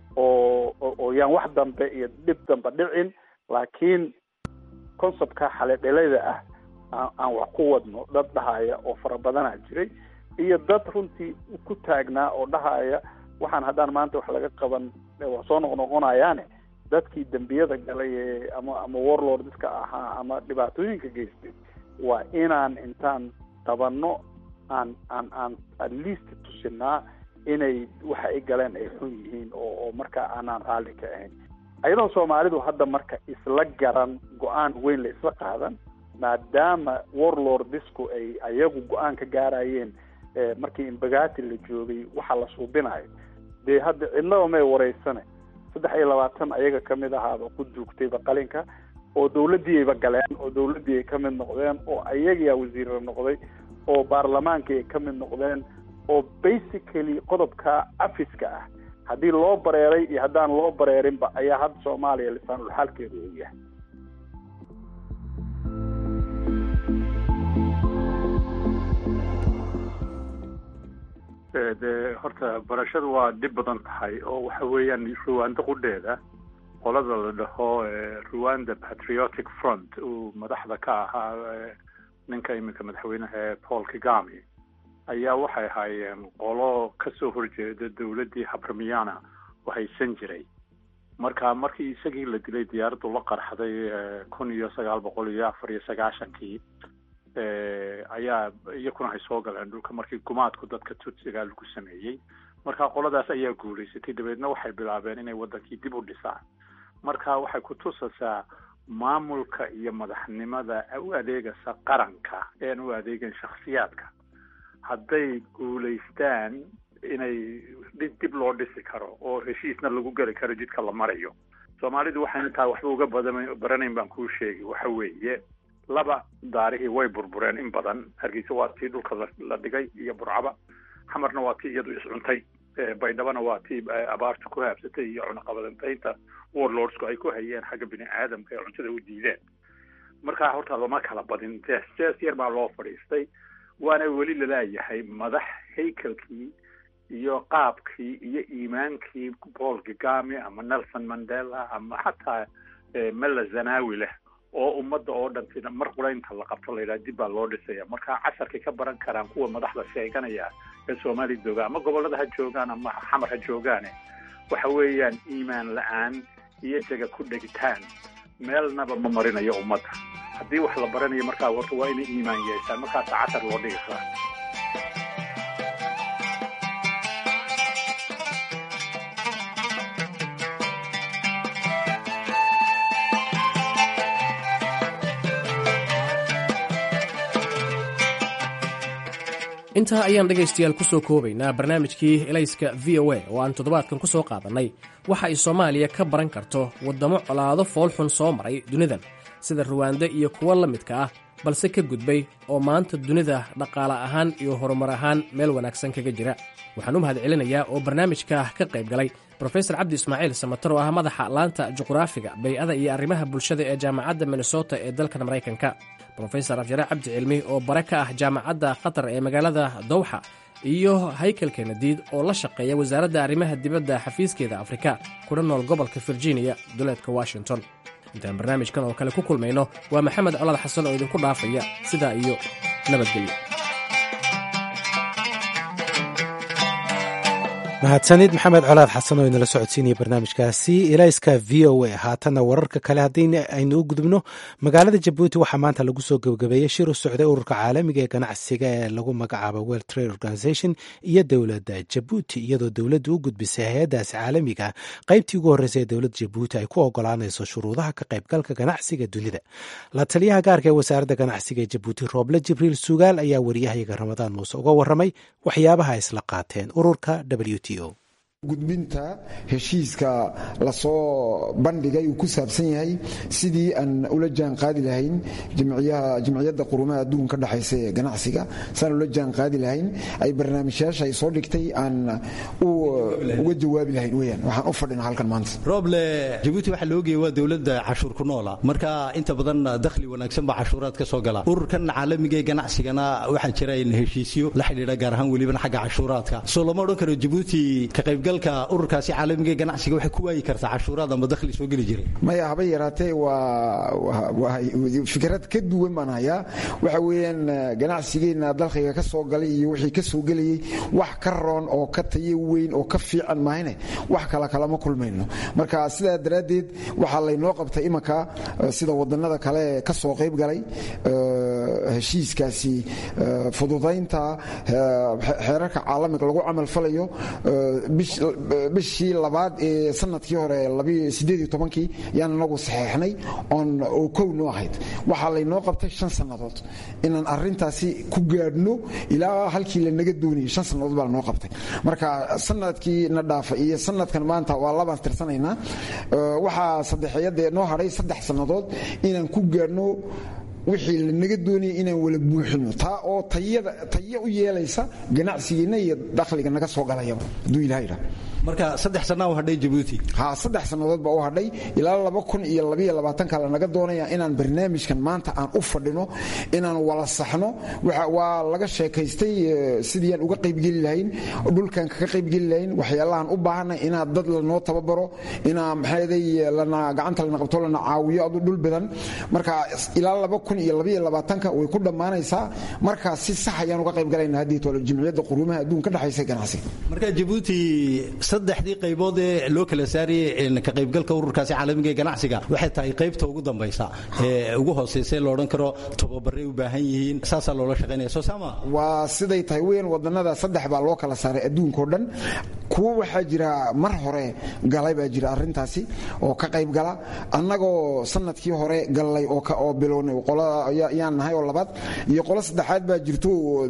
oo oo yaan wax dambe iyo dhib dambe dhicin laakiin conceptka xalay dhalayda ah aan aan wax ku wadno dad dhahaya oo fara badanaa jiray iyo dad runtii ku taagnaa oo dhahaya waxaan haddaan maanta wax laga qaban waa soo noqnoqonayaane dadkii dembiyada galay ee ama ama warlordska ahaa ama dhibaatooyinka geystay waa inaan intaan tabanno aan aan aan at least tusinaa inay waxa ay galeen ay xun yihiin oo oo markaa aanaan raalli ka ahayn ayadoo soomaalidu hadda marka isla garan go-aan weyn la isla qaadan maadaama warlordisku ay ayagu go-aan ka gaarayeen markii imbagati la joogay waxa la suubinayo dee hadda cidnaba may wareysane saddex iyo labaatan ayaga kamid ahaaba ku duugtayba qalinka oo dawladdiiayba galeen oo dawladdii ay ka mid noqdeen oo ayagaa wasiirra noqday oo baarlamaankii ay ka mid noqdeen oo basically qodobka afiska ah haddii loo bareeray iyo haddaan loo bareerinba ayaa hadda soomaaliya lisaanul xaalkeedu uu yahay de horta barashadu waa dhib badan tahay oo waxa weeyaan ruwanda qudheeda qolada la dhaho ruwanda patriotic front uu madaxda ka ahaa ninka iminka madaxweynaha paul kagami ayaa waxay ahaayeen qolo kasoo horjeeda dawladdii habramiana oo haysan jiray marka markii isagii la dilay diyaaraddu la qarxday kun iyo sagaal boqol iyo afar iyo sagaashankii ayaa iyakuna ay soo galeen dhulka markii gumaadku dadka tutsiga lagu sameeyey marka qoladaas ayaa guulaysatay dabeedna waxay bilaabeen inay waddankii dib u dhisaan marka waxay ku tusaysaa maamulka iyo madaxnimada u adeegaysa qaranka ean u adeegan shakhsiyaadka hadday guulaystaan inay dib loo dhisi karo oo heshiisna lagu geli karo jidka la marayo soomaalidu waxaan intaa waxba uga badan baranayn baan kuu sheegi waxa weeye laba daarihii way burbureen in badan hargeysa waa tii dhulka la dhigay iyo burcaba xamarna waa tii iyadu iscuntay baydhabana waa tii abaarta ku haabsatay iyo cunaqabadantaynta warlordsku ay ku hayeen xagga bini aadamka ee cuntada u diideen markaa horta lama kala badin jees jees yar baa loo fadhiistay waana weli lalaayahay madax haykalkii iyo qaabkii iyo iimaankii paul gigami ama nelson mandela ama xataa mela zanawi leh oo ummadda oo dhan mar quraynta la qabto la yidhaha dib baa loo dhisaya marka casharkay ka baran karaan kuwa madaxda sheeganaya ee soomaaliya jooga ama gobollada ha joogaan ama xamar ha joogaane waxa weeyaan iimaan la-aan iyo jaga ku dhegitaan meelnaba ma marinayo ummadda haddii wax la baranayo markaa horta waa inay iimaan yeeshaan markaasa cashar loo dhigi karaa intaa ayaan dhegaystayaal ku soo koobaynaa barnaamijkii elayska v o a oo aan toddobaadkan ku soo qaadannay waxa ay soomaaliya ka baran karto waddamo colaado foolxun soo maray dunidan sida ruwaande iyo kuwo la midka ah balse ka gudbay oo maanta dunida dhaqaale ahaan iyo horumar ahaan meel wanaagsan kaga jira waxaan u mahad celinayaa oo barnaamijka ka qayb galay brofesor cabdi ismaaciil samatar oo ah madaxa laanta juqraafiga bay-ada iyo arrimaha bulshada ee jaamacadda minnesota ee dalkan maraykanka brofesor afjare cabdi cilmi oo bare ka ah jaamacadda qatar ee magaalada dowxa iyo haykel kenadiid oo la shaqeeya wasaaradda arrimaha dibadda xafiiskeeda afrika kuna nool gobolka virginia duleedka washington intaan barnaamijkan oo kale ku kulmayno waa maxamed colaad xasan oo idinku dhaafaya sidaa iyo nabadgelyo mahadsanid maxamed colaad xasan oo inala socodsiinaya barnaamijkaasi ilayska v o a haatanna wararka kale haddii aynu u gudubno magaalada jabuuti waxaa maanta lagu soo gebagabeeyey shir u socday ururka caalamiga ee ganacsiga ee lagu magacaabo world trade organization iyo dowladda jabuuti iyadoo dowladdu u gudbisay hay-addaasi caalamiga qaybtii ugu horreysay ee dowladda jabuuti ay ku ogolaanayso shuruudaha ka qaybgalka ganacsiga dunida la taliyaha gaarka ee wasaaradda ganacsiga ee jabuuti rooble jibriil sugaal ayaa wariyahayaga ramadaan muuse uga warramay waxyaabaha isla qaateen ururka w t o gudbinta heshiiska lasoo bandhigay uu ku saabsan yahay sidii aan ula jaan qaadi lahayn jimciyadda qurumaha adduunka ka dhexaysa ee ganacsiga saan ula jaan qaadi lahayn ay barnaamijyaasha ay soo dhigtay aan uga jawaabi lahayn weyaan waxaan u fadhina halkan maanta rooble jabuuti waxaa loo geeyey waa dowladda cashuur ku noola marka inta badan dakhli wanaagsan baa cashuuraad ka soo gala ururkan caalamiga ee ganacsigana waxaa jira heshiisyo la xidhiidha gaar ahaan welibana xagga cashuuraadka soo lama odhan karo jabuuti ka qaybgalka ururkaasi caalamiga ee ganacsiga waxay ku waayi kartaa cashuuraad ama dakhli soo geli jiray maya haba yaraatee waa fikrad ka duwan baan hayaa waxa weeyaan ganacsigeenna dalkayga ka soo galay iyo wixii ka soo gelayay wax ka roon oo ka tayo weyn oo ka fiican mahayne wax kala kalama kulmayno marka sidaa daraaddeed waxaa laynoo qabtay imanka sida wadannada kale ka soo qayb galay heshiiskaasi fududaynta xeerarka caalamiga lagu camal falayo bishii labaad ee sanadkii hore kii yaan inagu saxeexnay oon oo kownoo ahayd waxaa laynoo qabtay shan sannadood inaan arintaasi ku gaadhno ilaa halkii lanaga doonayay shan sannadood baa lanoo qabtay marka sanadkii na dhaafa iyo sanadkan maanta waa labaan tirsanaynaa waxaa saddexeeyadee noo hadhay saddex sannadood inaan ku gaadhno wixii lanaga doonaya inaan wala buuxino taa oo tayo u yeelaysa ganacsigeenna iyo dakhliga naga soo galayaba hadduu ilaha yidhaha marka saddex sanaa u hadhay jabuuti ha saddex sannadood baa u hadhay ilaa laba kun iyo labaiyo labaatanka lanaga doonaya inaan barnaamijkan maanta aan u fadhino inaan wala saxno waa laga sheekaystay sidiiaan uga qaybgeli lahayn dhulkan kaga qaybgeli lahayn waxyaalahan u baahanay inaa dad lanoo tababaro inaa maxaaday lana gacanta lana qabto lana caawiyo adu dhul badan marka ilaa laba kun kun iyo labaiyo labaatanka way ku dhammaanaysaa markaas si sax ayaan uga qayb galayna haddii tole jimciyadda quruumaha adduunka dhexaysa ganacsiga marka jabuuti saddexdii qaybood ee loo kala saarayay ka qaybgalka ururkaasi caalamiga ee ganacsiga waxay tahay qaybta ugu dambaysa ee ugu hooseysa la odhan karo tababaray u baahan yihiin saasaa loola shaqaynaya soo saama waa siday tahay weyn wadannada saddex baa loo kala saaray adduunkao dhan kuwo waxaa jira mar hore galay baa jira arrintaasi oo ka qayb gala annagoo sanadkii hore gallay oo bilownay yaan nahay oo labaad iyo qolo saddexaad baa jirto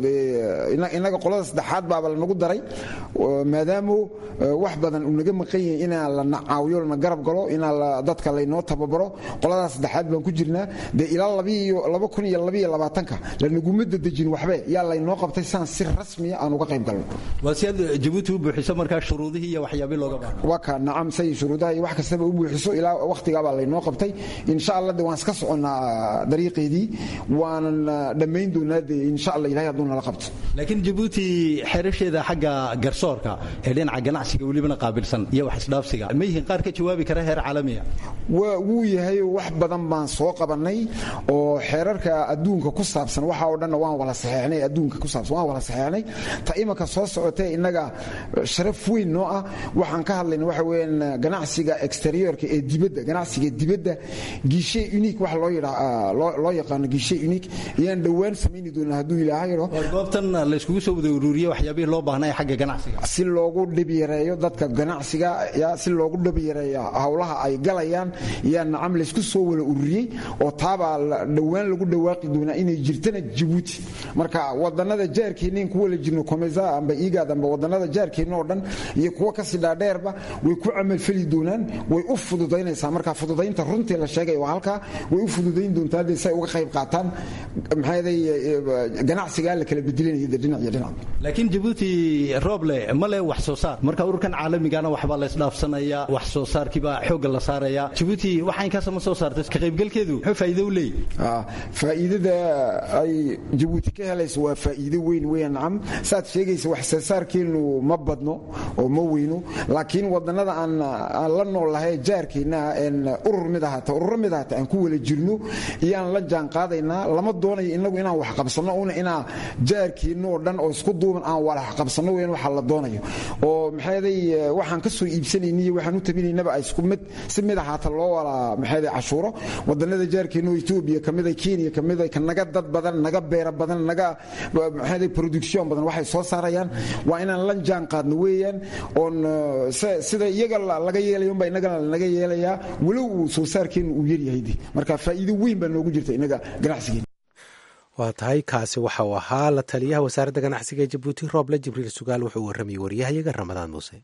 innaga qolada saddexaad baaba lanagu daray maadaamu wax badan uu naga maqan yahay inaa la nacaawiyo lana garab galo inaa dadka laynoo tababaro qoladaas saddexaad baan ku jirnaa dee ilaa laba kun iyo labaiyo labaatanka lanaguma dadejin waxbe yaa laynoo qabtay saan si rasmiya aan uga qayb galno waa si aad jabuuti u buuxiso markaa shuruudihii iyo waxyaabii looga baahan waa ka nacam say shuruudaha iyo wax kastaba u buuxiso ilaa wakhtigaabaa laynoo qabtay insha allah de waan iska soconnaa dariiqeedii waanan dhammayn doonaa de insha allah ilahay hadduu nala qabto laakiin jabuuti xerasheeda xagga garsoorka ee dhinaca ganacsiga welibana qaabilsan iyo wax isdhaafsiga ma yihiin qaar ka jawaabi kara heer caalamiya wuu yahay wax badan baan soo qabannay oo xeerarka adduunka ku saabsan waxa oo dhanna waan wala saxeexnay adduunka ku saabsan waan wala saxeexnay ta imanka soo socotee innaga sharaf weyn noo ah waxaan ka hadlayna waxa weeyaan ganacsiga exteriorka ee dibadda ganacsiga dibadda gishe unique wax loo yidhaa loo yaqaano gishe unique ayaan dhowaan samayni doonaa hadduu ilaahay yidho goobtan layskugu soo wada ururiye waxyaabihii loo baahnay xagga ganacsiga si loogu dhib yareeyo dadka ganacsiga ya si loogu dhib yareeyo howlaha ay galayaan yaa nacam laysku soo wada ururiyey oo taabaa dhowaan lagu dhawaaqi doonaa inay jirtana jabuuti marka wadannada jaarkeennain ku wala jirno komesa amba igaad amba wadannada jaarkeenna oo dhan iyo kuwa kasii dhaadheerba way ku camalfeli doonaan way u fududaynaysaa marka fududaynta runtii la sheegay waa halkaa way u fududayn doontaa dee si ay uga qayb qaataan maxaaday ganacsigaa la kala bedelinaya de dhinac iyo dhinac laakiin jabuuti rooble ma leh wax soo saar marka ururkan caalamigana waxbaa la isdhaafsanaya wax soo saarkiibaa xoogga la saaraya jabuuti waxa inkaasa ma soo saartay ka qaybgalkeedu muxuu faa'iido u leeyahy faa'iidada ay jabuuti ka helayso waa faa'iido weyn weya nacam saad sheegaysa wax soo saarkeennu ma badno oo ma weyno laakiin wadannada aan aan la noolahay jaarkeenna een urur mid ahata ururo mid ahata aan ku wala jirno iyaan la jaan qaadaynaa lama doonayo inagu inaan wax qabsanno una inaa jaarkeenna oo dhan oo isku duuban aan walax qabsanno weyn waxa la doonayo oo maxaaday waxaan ka soo iibsanayniyo waxaan u tabinaynaba ay isku mid si mid ahaata loo wala maxaaday cashuuro wadannada jaarkeenna oo etoobiya kamid ay kenya kamid ay naga dad badan naga beera badan naga maxaaday production badan waxay soo saarayaan waa inaan la jaan qaadno weeyaan oon sida iyaga laga yeelayo unbaa innagana lanaga yeelayaa walow uu soo saarkeennu uu yaryahay marka faa'iido weyn baa noogu jirta innaga ganacsigeena waa tahay kaasi waxa uu ahaa la taliyaha wasaaradda ganacsiga ee jabuuti rooble jibriil sugaal wuxuu u warramayey waryahayaga ramadaan muuse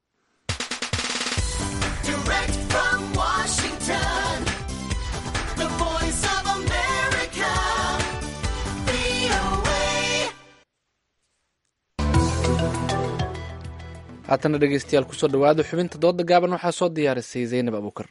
haatana dhegeystayaal kusoo dhawaada xubinta dooda gaaban waxaa soo diyaarisay zaynab abuukar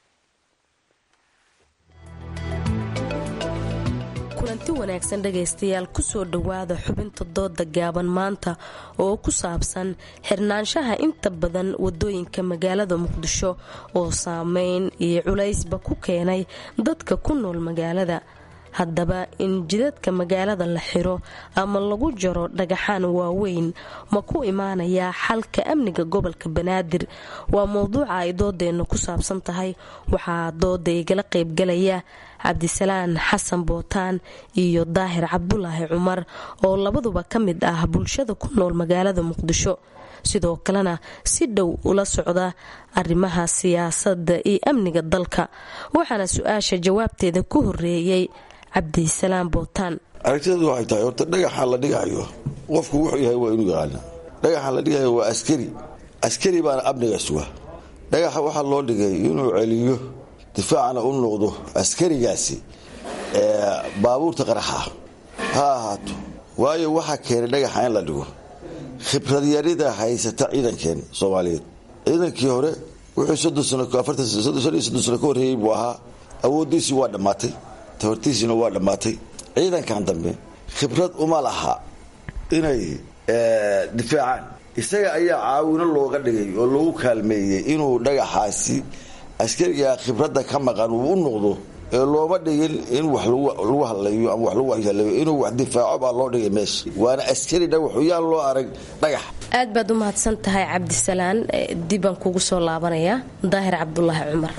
kulanti wanaagsan dhegaystayaal kusoo dhowaada xubinta dooda gaaban maanta oo ku saabsan xirnaanshaha inta badan wadooyinka magaalada muqdisho oo saameyn iyo culaysba ku keenay dadka ku nool magaalada haddaba in jidadka magaalada la xiro ama lagu jaro dhagaxaan waaweyn ma ku imaanayaa xalka amniga gobolka banaadir waa mowduuca ay doodeenna ku saabsan tahay waxaa dooda igala qaybgalaya cabdisalaan xasan bootaan iyo daahir cabdulaahi cumar oo labaduba ka mid ah bulshada ku nool magaalada muqdisho sidoo kalena si dhow ula socda arrimaha siyaasadda iyo amniga dalka waxaana su-aasha jawaabteeda ku horeeyey cabdisalaam bootaan aragtideedu waxay tahay horta dhagaxa la dhigayo qofku wuxuu yahay waa inuu yaqaana dhagaxa la dhigayo waa askari askari baana amniga suga dhagaxa waxaa loo dhigay inuu celiyo difaacna u noqdo askarigaasi baabuurta qaraxa ha ahaato waayo waxaa keenay dhagaxa in la dhigo khibradyarida haysata ciidankeen soomaaliyeed ciidankii hore wuxuu sano ka horreeyey buu ahaa awooddiisii waa dhammaatay tabartiisiina waa dhammaatay ciidankan dambe khibrad uma laha inay difaacaan isaga ayaa caawino looga dhigay oo lagu kaalmeeyey inuu dhagaxaasi askariga khibradda ka maqan uu u noqdo ee looma dhigin in wax lagu hadlayo ama wax lagu waxyeeleeyo inuu wax difaaco baa loo dhigay meesha waana askari dhagaxu yaan loo arag dhagax aad baad u mahadsan tahay cabdisalaan dibaan kugu soo laabanayaa daahir cabdulaahi cumar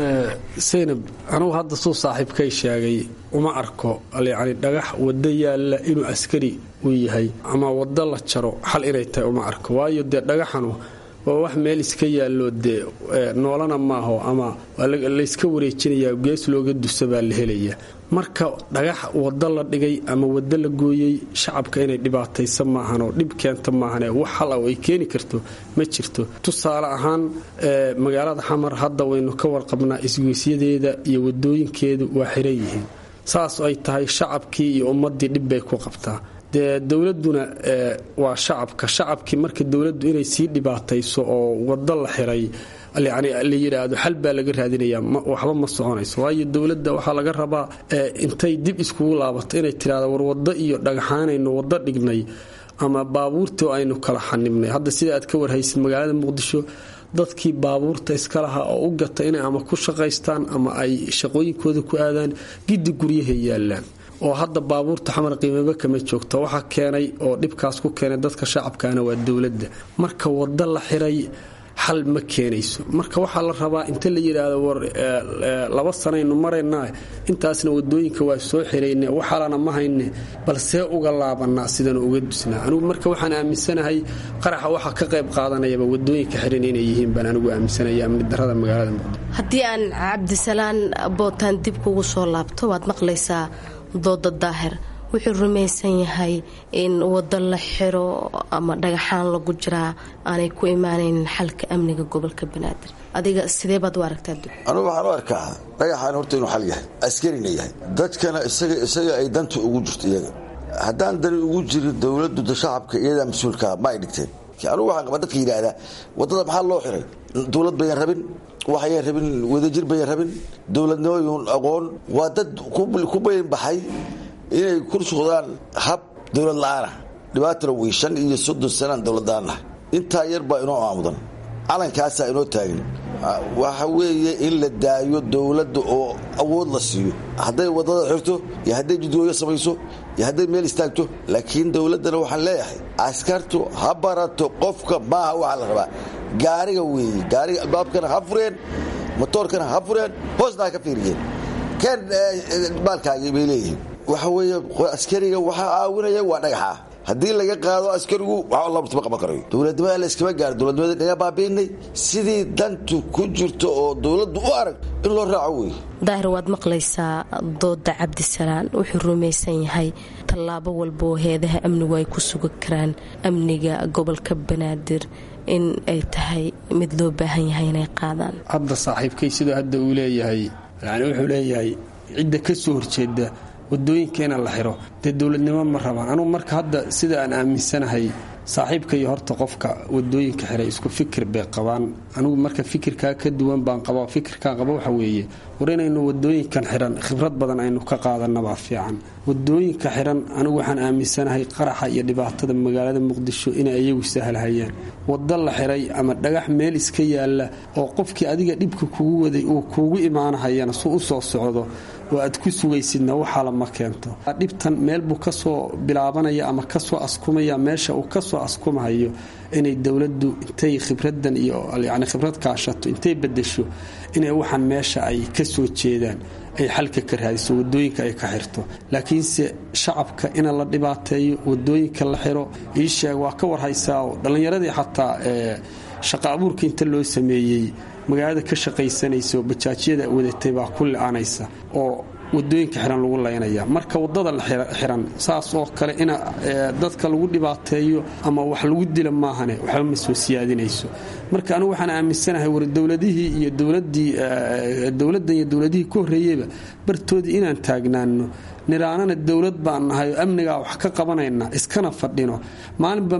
saynab anugu hadda suu saaxiibkay sheegay uma arko yacni dhagax waddo yaalla inuu askari uu yahay ama waddo la jaro xal inay tahay uma arko waayo dee dhagaxanu waa wax meel iska yaallo dee noolana maaho ama layska wareejinayaa gees looga dusa baa la helaya marka dhagax waddo la dhigay ama waddo la gooyey shacabka inay dhibaataysa maahanoo dhib keenta maahane wax hal ah ay keeni karto ma jirto tusaale ahaan magaalada xamar hadda waynu ka warqabnaa isgoysyadeeda iyo wadooyinkeedu waa xiran yihiin saas ay tahay shacabkii iyo ummaddii dhib bay ku qabtaa dee dowladuna waa shacabka shacabkii marka dowladdu inay sii dhibaatayso oo waddo la xiray yani la yidhaahdo xal baa laga raadinaya waxba ma soconayso waayo dowladda waxaa laga rabaa intay dib iskugu laabato inay tidhahdo war waddo iyo dhagaxaanaynu waddo dhignay ama baabuurtii aynu kala xanibnay hadda sida aad ka warhaysid magaalada muqdisho dadkii baabuurta iska lahaa oo u gata inay ama ku shaqaystaan ama ay shaqooyinkooda ku aadaan giddi guryahay yaallaan oo hadda baabuurta xamar qiimaba kama joogto waxaa keenay oo dhibkaas ku keenay dadka shacabkaana waa dowladda marka waddo la xiray xal ma keenayso marka waxaa la rabaa inta la yidhaahdo war laba sanaynu maraynaa intaasna wadooyinka waa soo xirayne waxalana ma hayne balsee uga laabanaa sidanu uga dusnaa anigu marka waxaan aaminsanahay qaraxa waxaa ka qayb qaadanayaba wadooyinka xiran inay yihiin baan anigu aaminsanaya amni darada magaalada muqdisho haddii aan cabdisalaan bootaan dib kugu soo laabto waad maqlaysaa dooda daahir wuxuu rumaysan yahay in waddo la xiro ama dhagaxaan lagu jiraa aanay ku imaanaynin xalka amniga gobolka banaadir adiga sidee baad u aragtaa anugu waxaan u arkaa dhagaxaan horta inuu xal yahay askarina yahay dadkana isaga ay danta ugu jirto iyaga haddaan dani ugu jirin dowladdu da shacabka iyadaa mas-uulkaa ma ay dhigteen anugu waxaan qabaa dadka yidhaahdaa waddada maxaa loo xiray dowlad bayan rabin waxayan rabin wadajir bayan rabin dowladnimoyun aqoon waa dad ku bayan baxay inay ku socdaan hab dowlad la-aanah dhibaatana wey shan iyo soddon sanaan dowladdaanah intaa yar baa inoo aamudan calankaasaa inoo taagan waxa weeye in la daayo dowladda oo awood la siiyo hadday waddada xirto iyo hadday jidgooyo samayso iyo hadday meel istaagto laakiin dowladdana waxaan leeyahay askartu ha barato qofka maaha waxaa la rabaa gaariga weeye gaariga albaabkana ha fureen motoorkana ha fureen hoosna ha ka fiiriyeen keen baalkaagii bay leeyihiin waxa weeye askariga waxaa caawinaya waa dhagaxa haddii laga qaado askarigu wax labatma qaban karayo dowladnimada la iskama gaaro dowladnimada naga baabiinay sidii dantu ku jirto oo dowladdu u arag in loo raaco wey daahir waad maqlaysaa dooda cabdisalaan wuxuu rumaysan yahay tallaabo walba oo heedaha amnigu ay ku sugan karaan amniga gobolka banaadir in ay tahay mid loo baahan yahay inay qaadaan hadda saaxiibkay sidoo hadda uu leeyahay yani wuxuu leeyahay cidda ka soo horjeeda wadooyinka ina la xiro dee dowladnimo ma rabaan anugu marka hadda sida aan aaminsanahay saaxiibka iyo horta qofka wadooyinka xiray isku fikir bay qabaan anigu marka fikirkaa ka duwan baan qaba fikirkaan qaba waxa weeye war inaynu wadooyinkan xiran khibrad badan aynu ka qaadanabaa fiican wadooyinka xiran anigu waxaan aaminsanahay qaraxa iyo dhibaatada magaalada muqdisho inay iyagu sahlhayaan waddo la xiray ama dhagax meel iska yaalla oo qofkii adiga dhibka kugu waday uu kuugu imaanahayana su u soo socdo oo aad ku sugaysidna waxaala ma keento dhibtan meel buu kasoo bilaabanaya ama kasoo askumaya meesha uu kasoo askumahayo inay dowladdu intay khibradan iyo yani khibrad kaashato intay bedesho inay waxaan meesha ay ka soo jeedaan ay xalka ka raadiso wadooyinka ay ka xirto laakiinse shacabka ina la dhibaateeyo wadooyinka la xiro iisheeg waa ka warhaysaa oo dhallinyaradii xataa shaqa abuurka inta loo sameeyey magaalada ka shaqaysanaysa oo bajaajyada wadatay baa ku li-aanaysa oo wadooyinka xiran lagu laynaya marka wadada la xiran saas oo kale in dadka lagu dhibaateeyo ama wax lagu dila maahane waxba ma soo siyaadinayso marka anigu waxaan aaminsanahay war dowladihii iyo dowladii dowladdan iyo dowladihii ka horreeyeyba bartoodii inaan taagnaano niraanana dowlad baan nahay oo amnigaa wax ka qabanayna iskana fadhino maalinba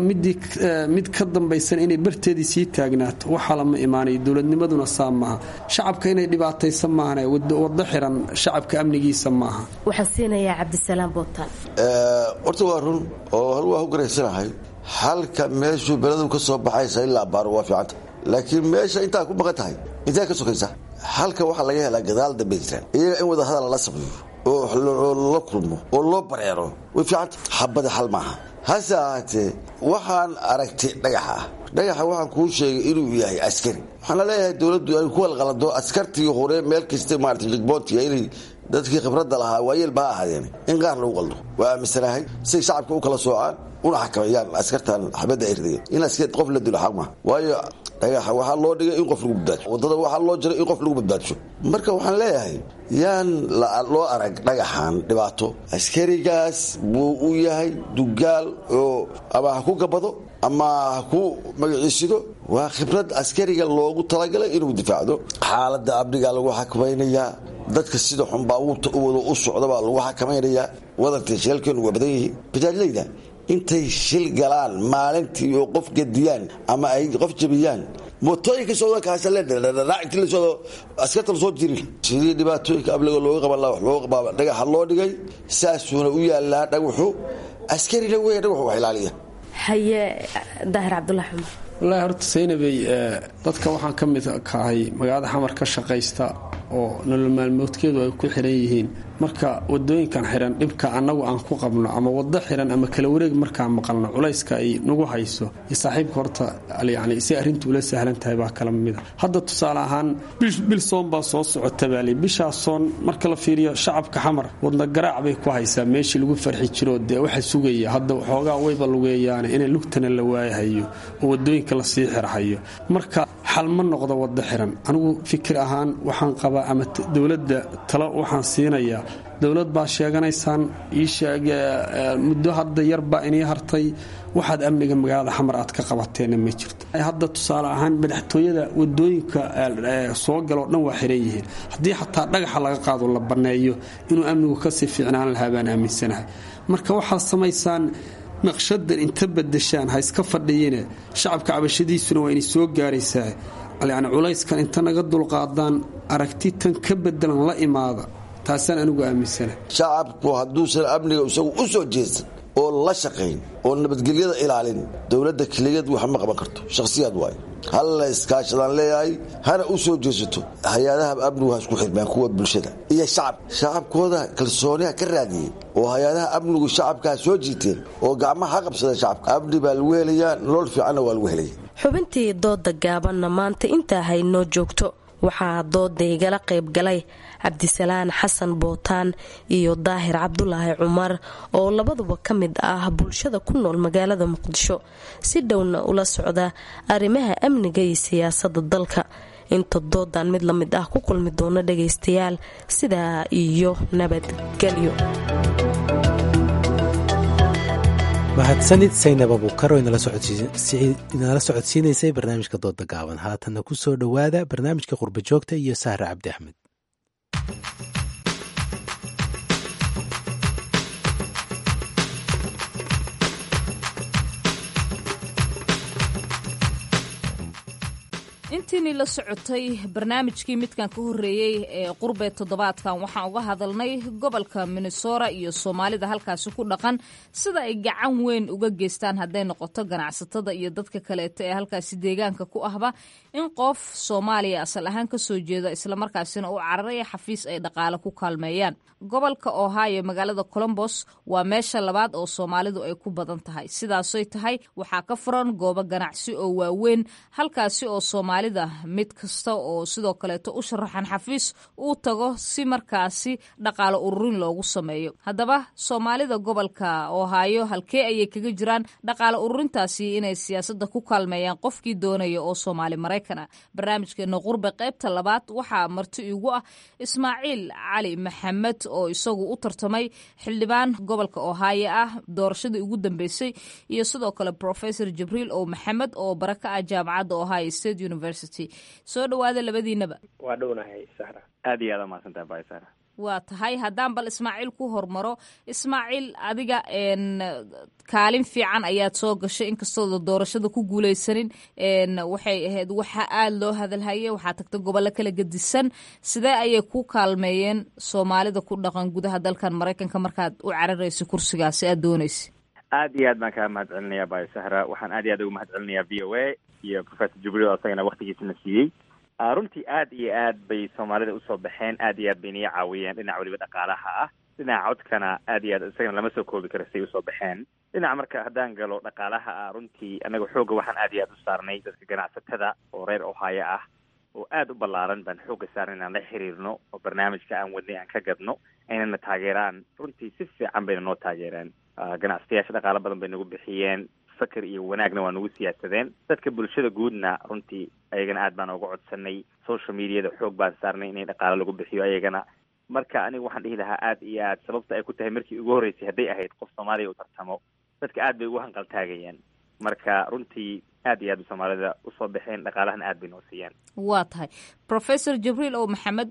mid ka dambaysan inay barteedii sii taagnaato waxaa lama imaanayo dowladnimaduna saa maaha shacabka inay dhibaataysan maahan wado xiran shacabka amnigiisa maaha waxaan siinayaa cabdisalaam bootaan horta waa run oo hal waa ku garaysanahay halka meeshuu beledu ka soo baxaysa ilaa baaro waa fiicanta laakiin meesha intaa ku maqan tahay intee ka sokaysa halka waxaa laga helaa gadaal dambe jiraan iyaga in wada hadal la sameeyo oo la kulmo oo loo bareero way fiicanta xabada xal maaha hase ahaatee waxaan aragtay dhagaxa ah dhagaxa waxaan kuu sheegay inuu yahay askari waxaana leeyahay dowladdu ay ku walqalado askartii hore meel kasta maarata jigboontiga inay dadkii khibradda lahaa waayeel baa ahaadeen in qaar lagu qaldo waa aaminsanahay say shacabka u kala soocaan una xakameeyaan askartan xabadda ay ridayan in askar qof la dilo xaq maaha waayo dhagaxa waxaa loo dhigay in qof lagu badbaadsho wadada waxaa loo jiray in qof lagu badbaadsho marka waxaan leeyahay yaan loo arag dhagaxan dhibaato askarigaas buu u yahay dugaal oo ama ha ku gabado ama ha ku magaciisido waa khibrad askariga loogu talagalay inuu difaacdo xaaladda amniga lagu xakamaynayaa dadka sida xun baabuurta u wado u socda baa lagu xakamaynayaa wadanka shilkeenu waa badan yihiin bajaajlayda intay shil galaan maalintii oo qof gediyaan ama ay qof jabiyaan mootooyinka socdakaasledhadhadhadhac intii la socdo askarta lasoo jirin sidii dhibaatooyinka abliga looga qaban laha wax looga qabaaba dhagaxa loo dhigay saasuuna u yaalaa dhagaxu askarina weya dhagaxu wax ilaaliya haye daahir cabdulahi xumar wallaahi horta saynabey dadka waxaan ka mid kahay magaalada xamar ka shaqaysta oo nolol maalmoodkeedu ay ku xiran yihiin marka wadooyinkan xiran dhibka annagu aan ku qabno ama wado xiran ama kala wareeg markaan maqalno culayska ay nagu hayso iyo saaxiibka horta yani si arrintu ula sahlan tahay baa kala mida hadda tusaale ahaan bil soon baa soo socota baali bishaa soon marka la fiiriyo shacabka xamar wadna garaac bay ku haysaa meeshii lagu farxi jiro dee waxa sugaya hadda waxoogaa wayba lugeeyaane inay lugtana la waayahayo oo wadooyinka lasii xirhayo marka xal ma noqdo wado xiran anigu fikir ahaan waxaan qabaa ama dowladda talo waxaan siinayaa dowlad baa sheeganaysaan muddo hadda yarbaa inii hartay waxaad amniga magaalada xamar aad ka qabateenna ma jirto hadda tusaale ahaan madaxtooyada wadooyinka soo galoo dhan waa xiran yihiin haddii xataa dhagaxa laga qaado la banneeyo inuu amnigu kasii fiicnaan lahaa baan aaminsanahay marka waxaad samaysaan naqshadan inta badashaan ha iska fadhiyine shacabka cabashadiisuna waa inay soo gaaraysaa yani culayskan inta naga dulqaadaan aragti tan ka bedelan la imaada taasaan anigu aaminsana shacabku hadduusan amniga isagu u soo jeesan oo la shaqayn oo nabadgelyada ilaalin dowladda keligeed wax ma qaban karto shakhsiyaad waayo hal la iskaashadaan leeyahay hana u soo jeesato hay-adaha amnigu ha isku xirmaan kuwa bulshada iyo shacab shacabkooda kalsooniha ka raadiyey oo hay-adaha amnigu shacabkaa soo jiiteen oo gacmaha ha qabsadeen shacabka amni baa lagu helayaa nolol fiicanna waa lagu helaya xubintii dooda gaabanna maanta intaa haynoo joogto waxaa dooda igala qayb galay cabdisalaan xasan bootaan iyo daahir cabdulaahi cumar oo labaduba ka mid ah bulshada ku nool magaalada muqdisho si dhowna ula socda arrimaha amniga iyo siyaasada dalka inta doodan mid la mid ah ku kulmi doono dhagaystayaal sidaa iyo nabadgelyo mahadsanid saynab abuukar oo inala socodsiinaysay barnaamijka dooda gaaban haatanna ku soo dhowaada barnaamijka qurba joogta iyo sahre cabdi axmed intiinii la socotay barnaamijkii midkan ka horreeyey ee qurbe toddobaadkan waxaan uga hadalnay gobolka minnesora iyo soomaalida halkaasi ku dhaqan sida ay gacan weyn uga geystaan hadday noqoto ganacsatada iyo dadka kaleeto ee halkaasi deegaanka ku ahba in qof soomaaliya asal ahaan ka soo jeeda islamarkaasina u cararaya xafiis ay dhaqaale ku kaalmeeyaan gobolka ohio magaalada colombos waa meesha labaad oo soomaalidu ay ku badan tahay sidaasoy tahay waxaa ka furan goobo ganacsi oo waaweyn halkaasi oo soomaalida mid kasta oo sidoo kaleeto u sharaxan xafiis uu tago si markaasi dhaqaale ururin loogu sameeyo haddaba soomaalida gobolka ohio halkee ayay kaga jiraan dhaqaale ururintaasi inay siyaasada ku kaalmeeyaan qofkii doonaya oo soomaali maraykan ah barnaamijkeena qurbe qaybta labaad waxaa marti igu ah ismaaciil cali maxamed oo isagu u tartamay xildhibaan gobolka ohio ah doorashadii ugu dambeysay iyo sidoo kale professor jibriil o maxamed oo baraka ah jaamacadda ohio state university soo dhawaada labadiinaba waa dhownahay sahra aad iyo aad umahadsantahay bay sahra waa tahay haddaan bal ismaaciil ku hormaro ismaaciil adiga kaalin fiican ayaad soo gashay inkastooda doorashada ku guuleysanin waxay ahayd waxa aada loo hadalhayay waxaa tagta gobollo kala gedisan sidee ayay ku kaalmeeyeen soomaalida ku dhaqan gudaha dalkan maraykanka markaad u cararaysa kursigaasi aad doonaysa aad iyo aad baan kaa mahad celinayaa bay sahra waxaan aad iyo aad ugu mahad celinayaa v o a iyo professor jibriil asagana waktigiisana siiyey runtii aad iyo aad bay soomaalida usoo baxeen aad iyo aad bay niga caawiyeen dhinac weliba dhaqaalaha ah dhinaca codkana aad iyo aad isagana lama soo koobi karo say usoo baxeen dhinaca marka haddaan galo dhaqaalaha ah runtii annaga xoogga waxaan aad iyo aad u saarnay dadka ganacsatada oo reer ohaayo ah oo aada u ballaaran baan xoogga saarnay inaan la xiriirno oo barnaamijka aan wadnay aan ka gadno aynana taageeraan runtii si fiican bayna noo taageereen ganacsatayaasha dhaqaalo badan bay nagu bixiyeen fakar iyo wanaagna waa nagu siyaasadeen dadka bulshada guudna runtii ayagana aad baan uga codsanay social mediada xoog baan saarnay inay dhaqaalo lagu bixiyo ayagana marka aniga waxaan dhihi lahaa aad iyo aad sababta ay ku tahay markii ugu horreysay hadday ahayd qof soomaaliya u tartamo dadka aad bay ugu hanqaltaagayeen marka runtii aad iyo aad bay soomaalida usoo baxeen dhaqaalahana aad bay noo siiyeen waa tahay professor jibriil ow maxamed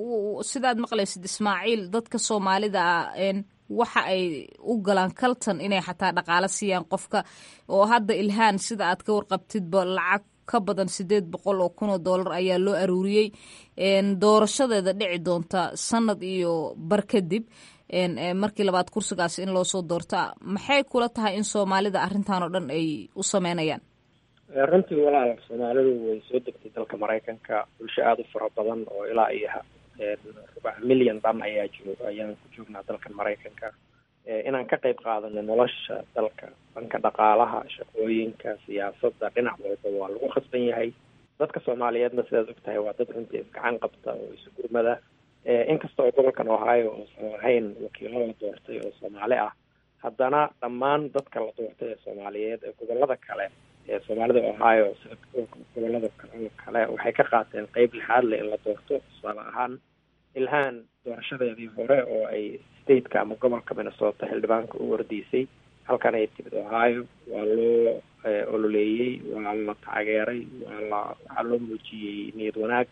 sidaad maqlaysid ismaaciil dadka soomaalida ah waxa ay u galaan kaltan inay xataa dhaqaalo siiyaan qofka oo hadda ilhaan sida aad ka warqabtidba lacag ka badan sideed boqol oo kun oo dollar ayaa loo aruuriyey doorashadeeda dhici doonta sanad iyo bar kadib markii labaad kursigaasi in loosoo doorta maxay kula tahay in soomaalida arrintan oo dhan ay u sameynayaan runtii walaal soomaalidu way soo degtay dalka maraykanka bulsho aada u fara badan oo ilaa iyo rubac milyan dhan ayaa joog ayaan ku joognaa dalkan maraykanka inaan ka qayb qaadano nolosha dalka dhanka dhaqaalaha shaqooyinka siyaasadda dhinac walba waa lagu khasban yahay dadka soomaaliyeedna sidaad og tahay waa dad runtii isgacan qabta oo isu gurmada inkasta oo gobolkan ohio uusan lahayn wakiilo la doortay oo soomaali ah haddana dhammaan dadka la doortay ee soomaaliyeed ee gobolada kale ee soomaalida ohio sida gobolada kale waxay ka qaateen qeyb lixaad le in la doorto tusaale ahaan ilhaan doorashadeedii hore oo ay stateka ama gobolka minnesota xildhibaanka u wardiisay halkan ay timid ohio waa loo ololeeyey waa la taageeray waa la waxaa loo muujiyey niyad wanaag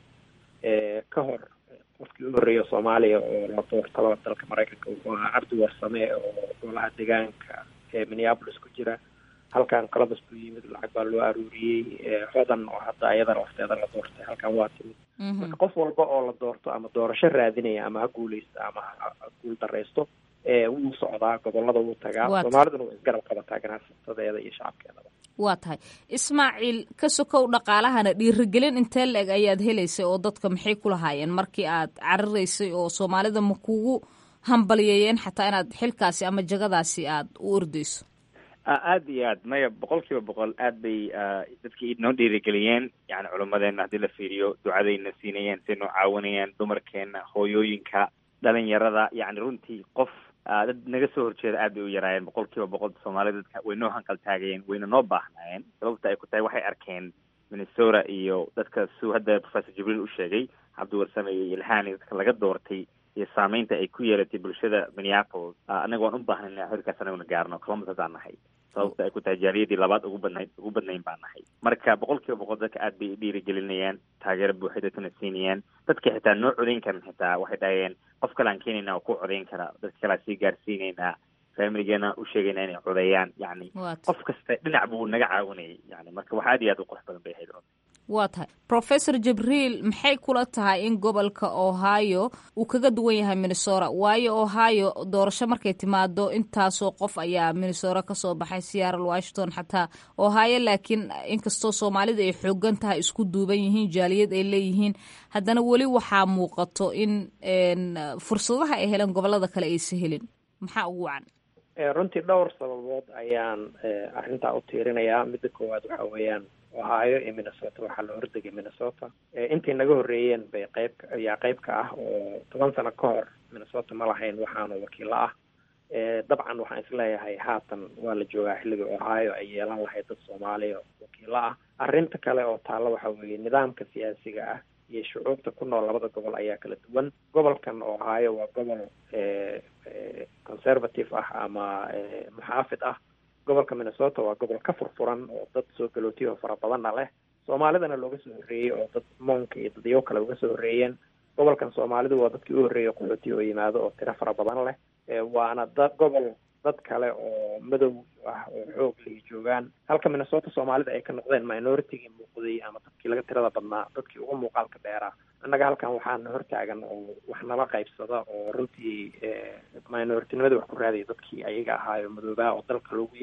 ka hor qofkii u horreeya soomaaliya oo la doortaba dalka maraykanka wuxuu ahaa cabdi warsame oo golaha deegaanka ee minneapolis ku jira halkan columbus buu yimid lacag baa loo aruuriyey hodan oo hadda ayada lafteeda la doortay halkan waa timid marka qof walba oo la doorto ama doorasho raadinaya ama ha guuleysta ama ha guul dareysto wuu socdaa gobolada wuu tagaa soomaaliduna way isgarab qabataa ganacsatadeeda iyo shacabkeedaba waa tahay ismaaciil ka sokow dhaqaalahana dhiirigelin intee la-eg ayaad helaysay oo dadka maxay ku lahaayeen markii aad cararaysay oo soomaalida ma kugu hambalyeeyeen xataa inaad xilkaasi ama jagadaasi aad u ordeyso aada iyo aad maya boqol kiiba boqol aad bay dadkii inoo dhiirigeliyeen yani culimmadeena haddii la fiiriyo ducadayna siinayeen say noo caawinayeen dumarkeena hooyooyinka dhalinyarada yani runtii qof dad naga soo horjeeda aad bay u yaraayeen boqol kiiba boqol soomaalida dadka way noo hanqal taagayeen wayna noo baahnaayeen sababta ay ku tahay waxay arkeen minnesota iyo dadka suu hadda professor jibriil u sheegay cabdiwarsame iyo ilhaan iyo dadka laga doortay iyo saameynta ay ku yeelatay bulshada minneapolis annaga waan u baahnay inaan xilkaas anaguna gaarno columbus haddaan nahay sababta ay ku tahay jaaliyadii labaad ugu badnayd ugu badnayn baan nahay marka boqol kiiba boqol dadka aad bay dhiirigelinayaan taageero buuxay dadkana siinayaan dadka xitaa noo codayn karan xitaa waxay dhahayeen qof kale aan keenayna oo ku codayn kara dadka kale aan sii gaarsiinaynaa familigeena u sheegayna inay codeeyaan yani qof kasta dhinac buu naga caawinayay yani marka wax aad iyo aad u qurux badan bay ahayd waa tahay professor jibriil maxay kula tahay in gobolka ohio uu kaga duwan yahay minnesota waayo ohio doorasho markay timaado intaasoo qof ayaa minnesota kasoo baxay seattle washington xataa ohio laakiin inkastoo soomaalida ay xoogan tahay isku duuban yihiin jaaliyad ay leeyihiin haddana weli waxaa muuqato in fursadaha ay heleen gobolada kale aysa helin maxaa ugu wacan runtii dhowr sababood ayaan arrintaa u tiirinayaa midda koowaad waxa weeyaan ohio iyo minnesota waxaa la hordegay minnesota intii naga horreeyeen bay qayb ayaa qayb ka ah oo toban sano ka hor minnesota ma lahayn waxaana wakiilo ah dabcan waxaan isleeyahay haatan waa la joogaa xilliga ohio ay yeelan lahayd dad soomaaliya wakiilo ah arrinta kale oo taalla waxa weeye nidaamka siyaasiga ah iyo shucuubta ku nool labada gobol ayaa kala duwan gobolkan ohio waa gobol conservative ah ama muxaafid ah gobolka minnesota waa gobol ka furfuran oo dad soo galootiyaho fara badanna leh soomaalidana looga soo horreeyey oo dad moonka iyo dadyo kale uga soo horreeyeen gobolkan soomaalidu waa dadkii u horreeyay qaxootiya oo yimaado oo tiro fara badan leh waana da gobol dad kale oo madow ah oo xoog lay joogaan halka minnesota soomaalida ay ka noqdeen minoritigii muuqday ama dadkii laga tirada badnaa dadkii uga muuqaalka dheeraa annaga halkan waxaana hortaagan oo wax nala qaybsada oo runtii minoritinimada wax ku raadaya dadkii ayaga ahaayo madoobaa oo dalka loogu yimid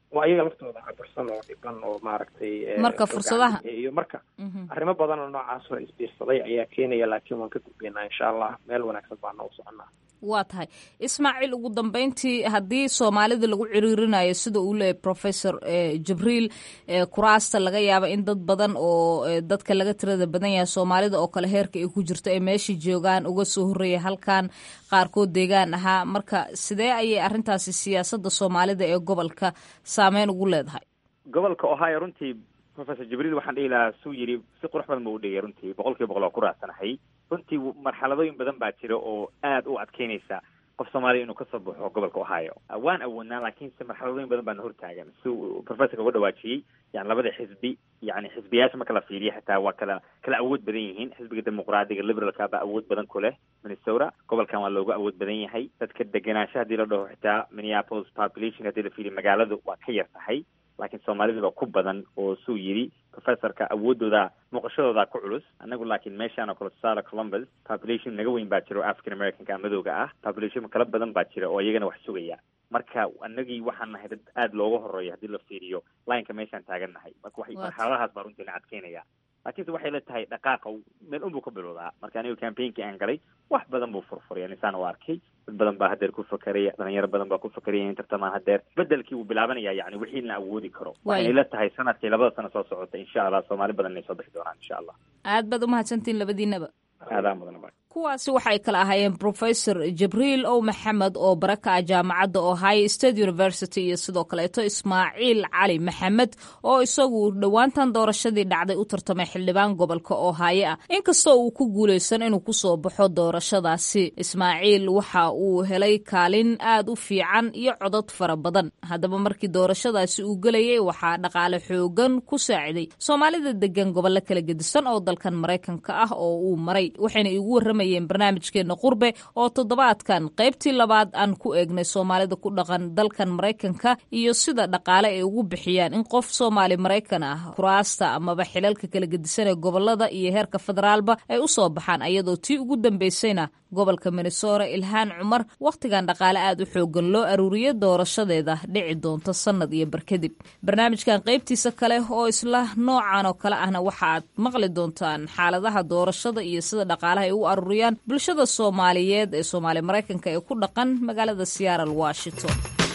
oo ayaga laftooda cabarsan oo dhiban oo maaragtay marka fursadaha iyo marka arrimo badan oo noocaas oo isbiirsaday ayaa keenaya laakiin waan ka gudbaynaa insha allah meel wanaagsan baana u soconaa waa tahay ismaaciil ugu dambeyntii haddii soomaalida lagu ciriirinayo sida uu leeyahy professor jibriil kuraasta laga yaaba in dad badan oo dadka laga tirada badan yahay soomaalida oo kale heerka ay ku jirto ay meeshai joogaan uga soo horreeyay halkan qaarkood deegaan ahaa marka sidee ayay arrintaasi siyaasadda soomaalida ee gobolka saameyn ugu leedahay gobolka ohio runtii professor jibriil waxaan dhihi lahaa suu yidhi si qurux badan buu u dhigay runtii boqol kiiba boqol oo ku raacsanahay runtii marxaladooyin badan baa jira oo aada u adkeynaysa qof soomaaliya inuu kasoo baxo gobolka ohio waan awoodnaa laakiinse marxaladooyin badan baana hortaagan si professorka uga dhawaajiyey yani labada xisbi yani xisbiyaasha marka la fiiriyo xitaa waa kala kala awood badan yihiin xisbiga dimuqraadiga liberalka baa awood badan ku leh minnesota gobolkan waa looga awood badan yahay dadka degenaansha haddii la dhaho xitaa minneapolis population haddii la fiiriyo magaaladu waa ka yar tahay laakiin soomaalida baa ku badan oo suu yidhi professorka awoodooda muuqashadooda ku culus anagu laakiin meeshaan oo kale tusaale columbus population naga weyn baa jira oo african americanka madowga ah population kala badan baa jira oo iyagana wax sugaya marka anagii waxaan nahay dad aada looga horeeyo haddii la fiiriyo lineka meeshaan taagan nahay marka waxay marxaladahaas baa runtii na adkeynaya laakiinse waxay la tahay dhaqaaqa meel un buu ka bilowdaa marka anigu campaignki aan galay wax badan buu furfuraya nisaan u arkay dad badan baa hadeer ku fakeraya dhalinyaro badan baa ku fakeraya in tartamaan hadeer bedelkii wuu bilaabanaya yani wixii la awoodi karo waxay la tahay sanadkii labada sano soo socota insha allah soomaali badan inay soo bixi doonaan insha allah aad baad umahadsantihin labadiinaba aadaa mudan kuwaasi waxay kala ahaayeen professor jibriil ow maxamed oo baraka ah jaamacadda ohio state university iyo sidoo kaleeto ismaaciil cali maxamed oo isagu dhowaantan doorashadii dhacday u tartamay xildhibaan gobolka ohio ah inkastoo uu ku guulaysan inuu kusoo baxo doorashadaasi ismaaciil waxa uu helay kaalin aad u fiican iyo codod fara badan haddaba markii doorashadaasi uu gelayay waxaa dhaqaale xoogan ku saaciday soomaalida degan gobollo kala gedisan oo dalkan maraykanka ah oo uu maray waxayna igu warramay barnaamijkeena qurbe oo toddobaadkan qaybtii labaad aan ku eegnay soomaalida ku dhaqan dalkan maraykanka iyo sida dhaqaale ay ugu bixiyaan in qof soomaali maraykan ah kuraasta amaba xilalka kala gedisan ee gobolada iyo heerka federaalba ay u soo baxaan ayadoo tii ugu dambeysayna gobolka minnesota ilhaan cumar wakhtigan dhaqaale aad u xoogan loo aruuriyo doorashadeeda dhici doonta sannad iyo bar kadib barnaamijkan qaybtiisa kale oo isla noocan oo kale ahna waxa aad maqli doontaan xaaladaha doorashada iyo sida dhaqaalaha ay u aruuriyaan bulshada soomaaliyeed ee soomaali maraykanka ee ku dhaqan magaalada seattle washington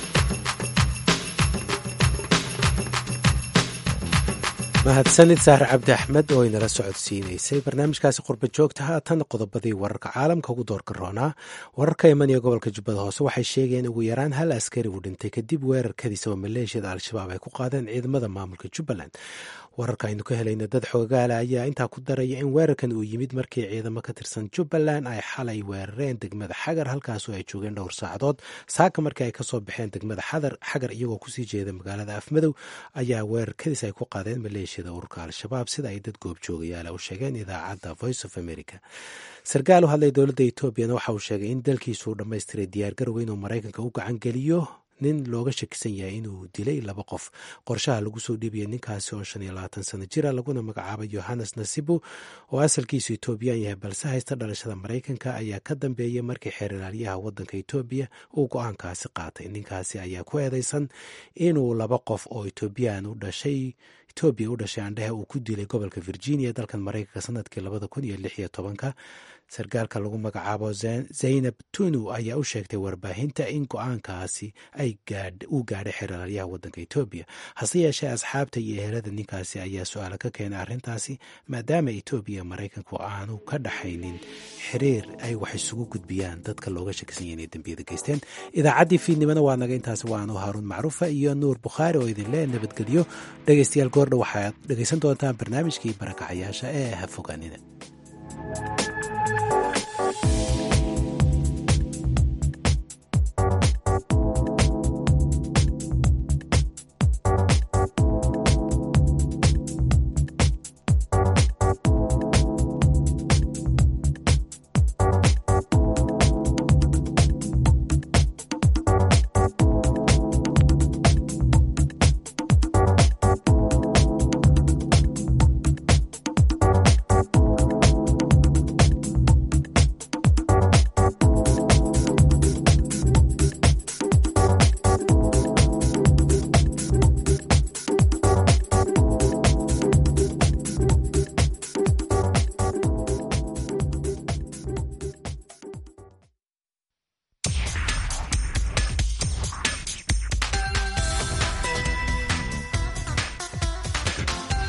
mahadsanid sahar cabdi axmed oo inala socodsiinaysay barnaamijkaasi qurba joogta haatan qodobadii wararka caalamka ugu doorka roonaa wararka imanaya gobolka jubbada hoose waxay sheegeen ugu yaraan hal askari uu dhintay kadib weerarkadiisa oo maleeshiyada al-shabaab ay ku qaadeen ciidamada maamulka jubbaland wararka aynu ka helayna dad xoogaala ayaa intaa ku daraya in weerarkan uu yimid markii ciidamo ka tirsan jubbaland ay xalay weerareen degmada xagar halkaasoo ay joogeen dhowr saacadood saaka markii ay kasoo baxeen degmada xagar iyagoo kusii jeeda magaalada afmadow ayaa weerarkadiis ay ku qaadeen maleeshiyada ururka al-shabaab sida ay dad goobjoogayaala u sheegeen idaacadda voice of america sarkaal u hadlay dowladda etoobiyana waxa uu sheegay in dalkiisuu dhammaystiray diyaargarowga inuu maraykanka u gacangeliyo nin looga shakisan yahay inuu dilay laba qof qorshaha lagu soo dhiibaya ninkaasi oo shan iyo labaatan sano jira laguna magacaabay yohannes nasibu oo asalkiisu etoobiyaan yahay balse haysta dhalashada maraykanka ayaa ka dambeeyay markii xeeralaalyaha wadanka etoobiya uu go-aankaasi qaatay ninkaasi ayaa ku eedeysan inuu laba qof oo etoobiyaan u dhashay etoobiya u dhashay aandhehe uu ku dilay gobolka virginia dalkan maraykanka sanadkii labada kun iyo lix iyo tobanka sarkaalka lagu magacaabo zaynab tunu ayaa u sheegtay warbaahinta in go-aankaasi uu gaadhay xeraalyaha wadanka etoobiya hase yeeshee asxaabta iyo ehelada ninkaasi ayaa su-aala ka keenay arrintaasi maadaama etoobiya maraykanku aanu ka dhaxaynin xiriir ay wax isugu gudbiyaan dadka looga shakisan yahay inay dembiyada geysteen idaacaddii fiidnimana waa naga intaasi waanu haaruun macruufa iyo nuur bukhaari oo idinle nabadgelyo dhegeystayaal goordha waxaad dhegeysan doontaan barnaamijkii barakacayaasha ee ha fogaanina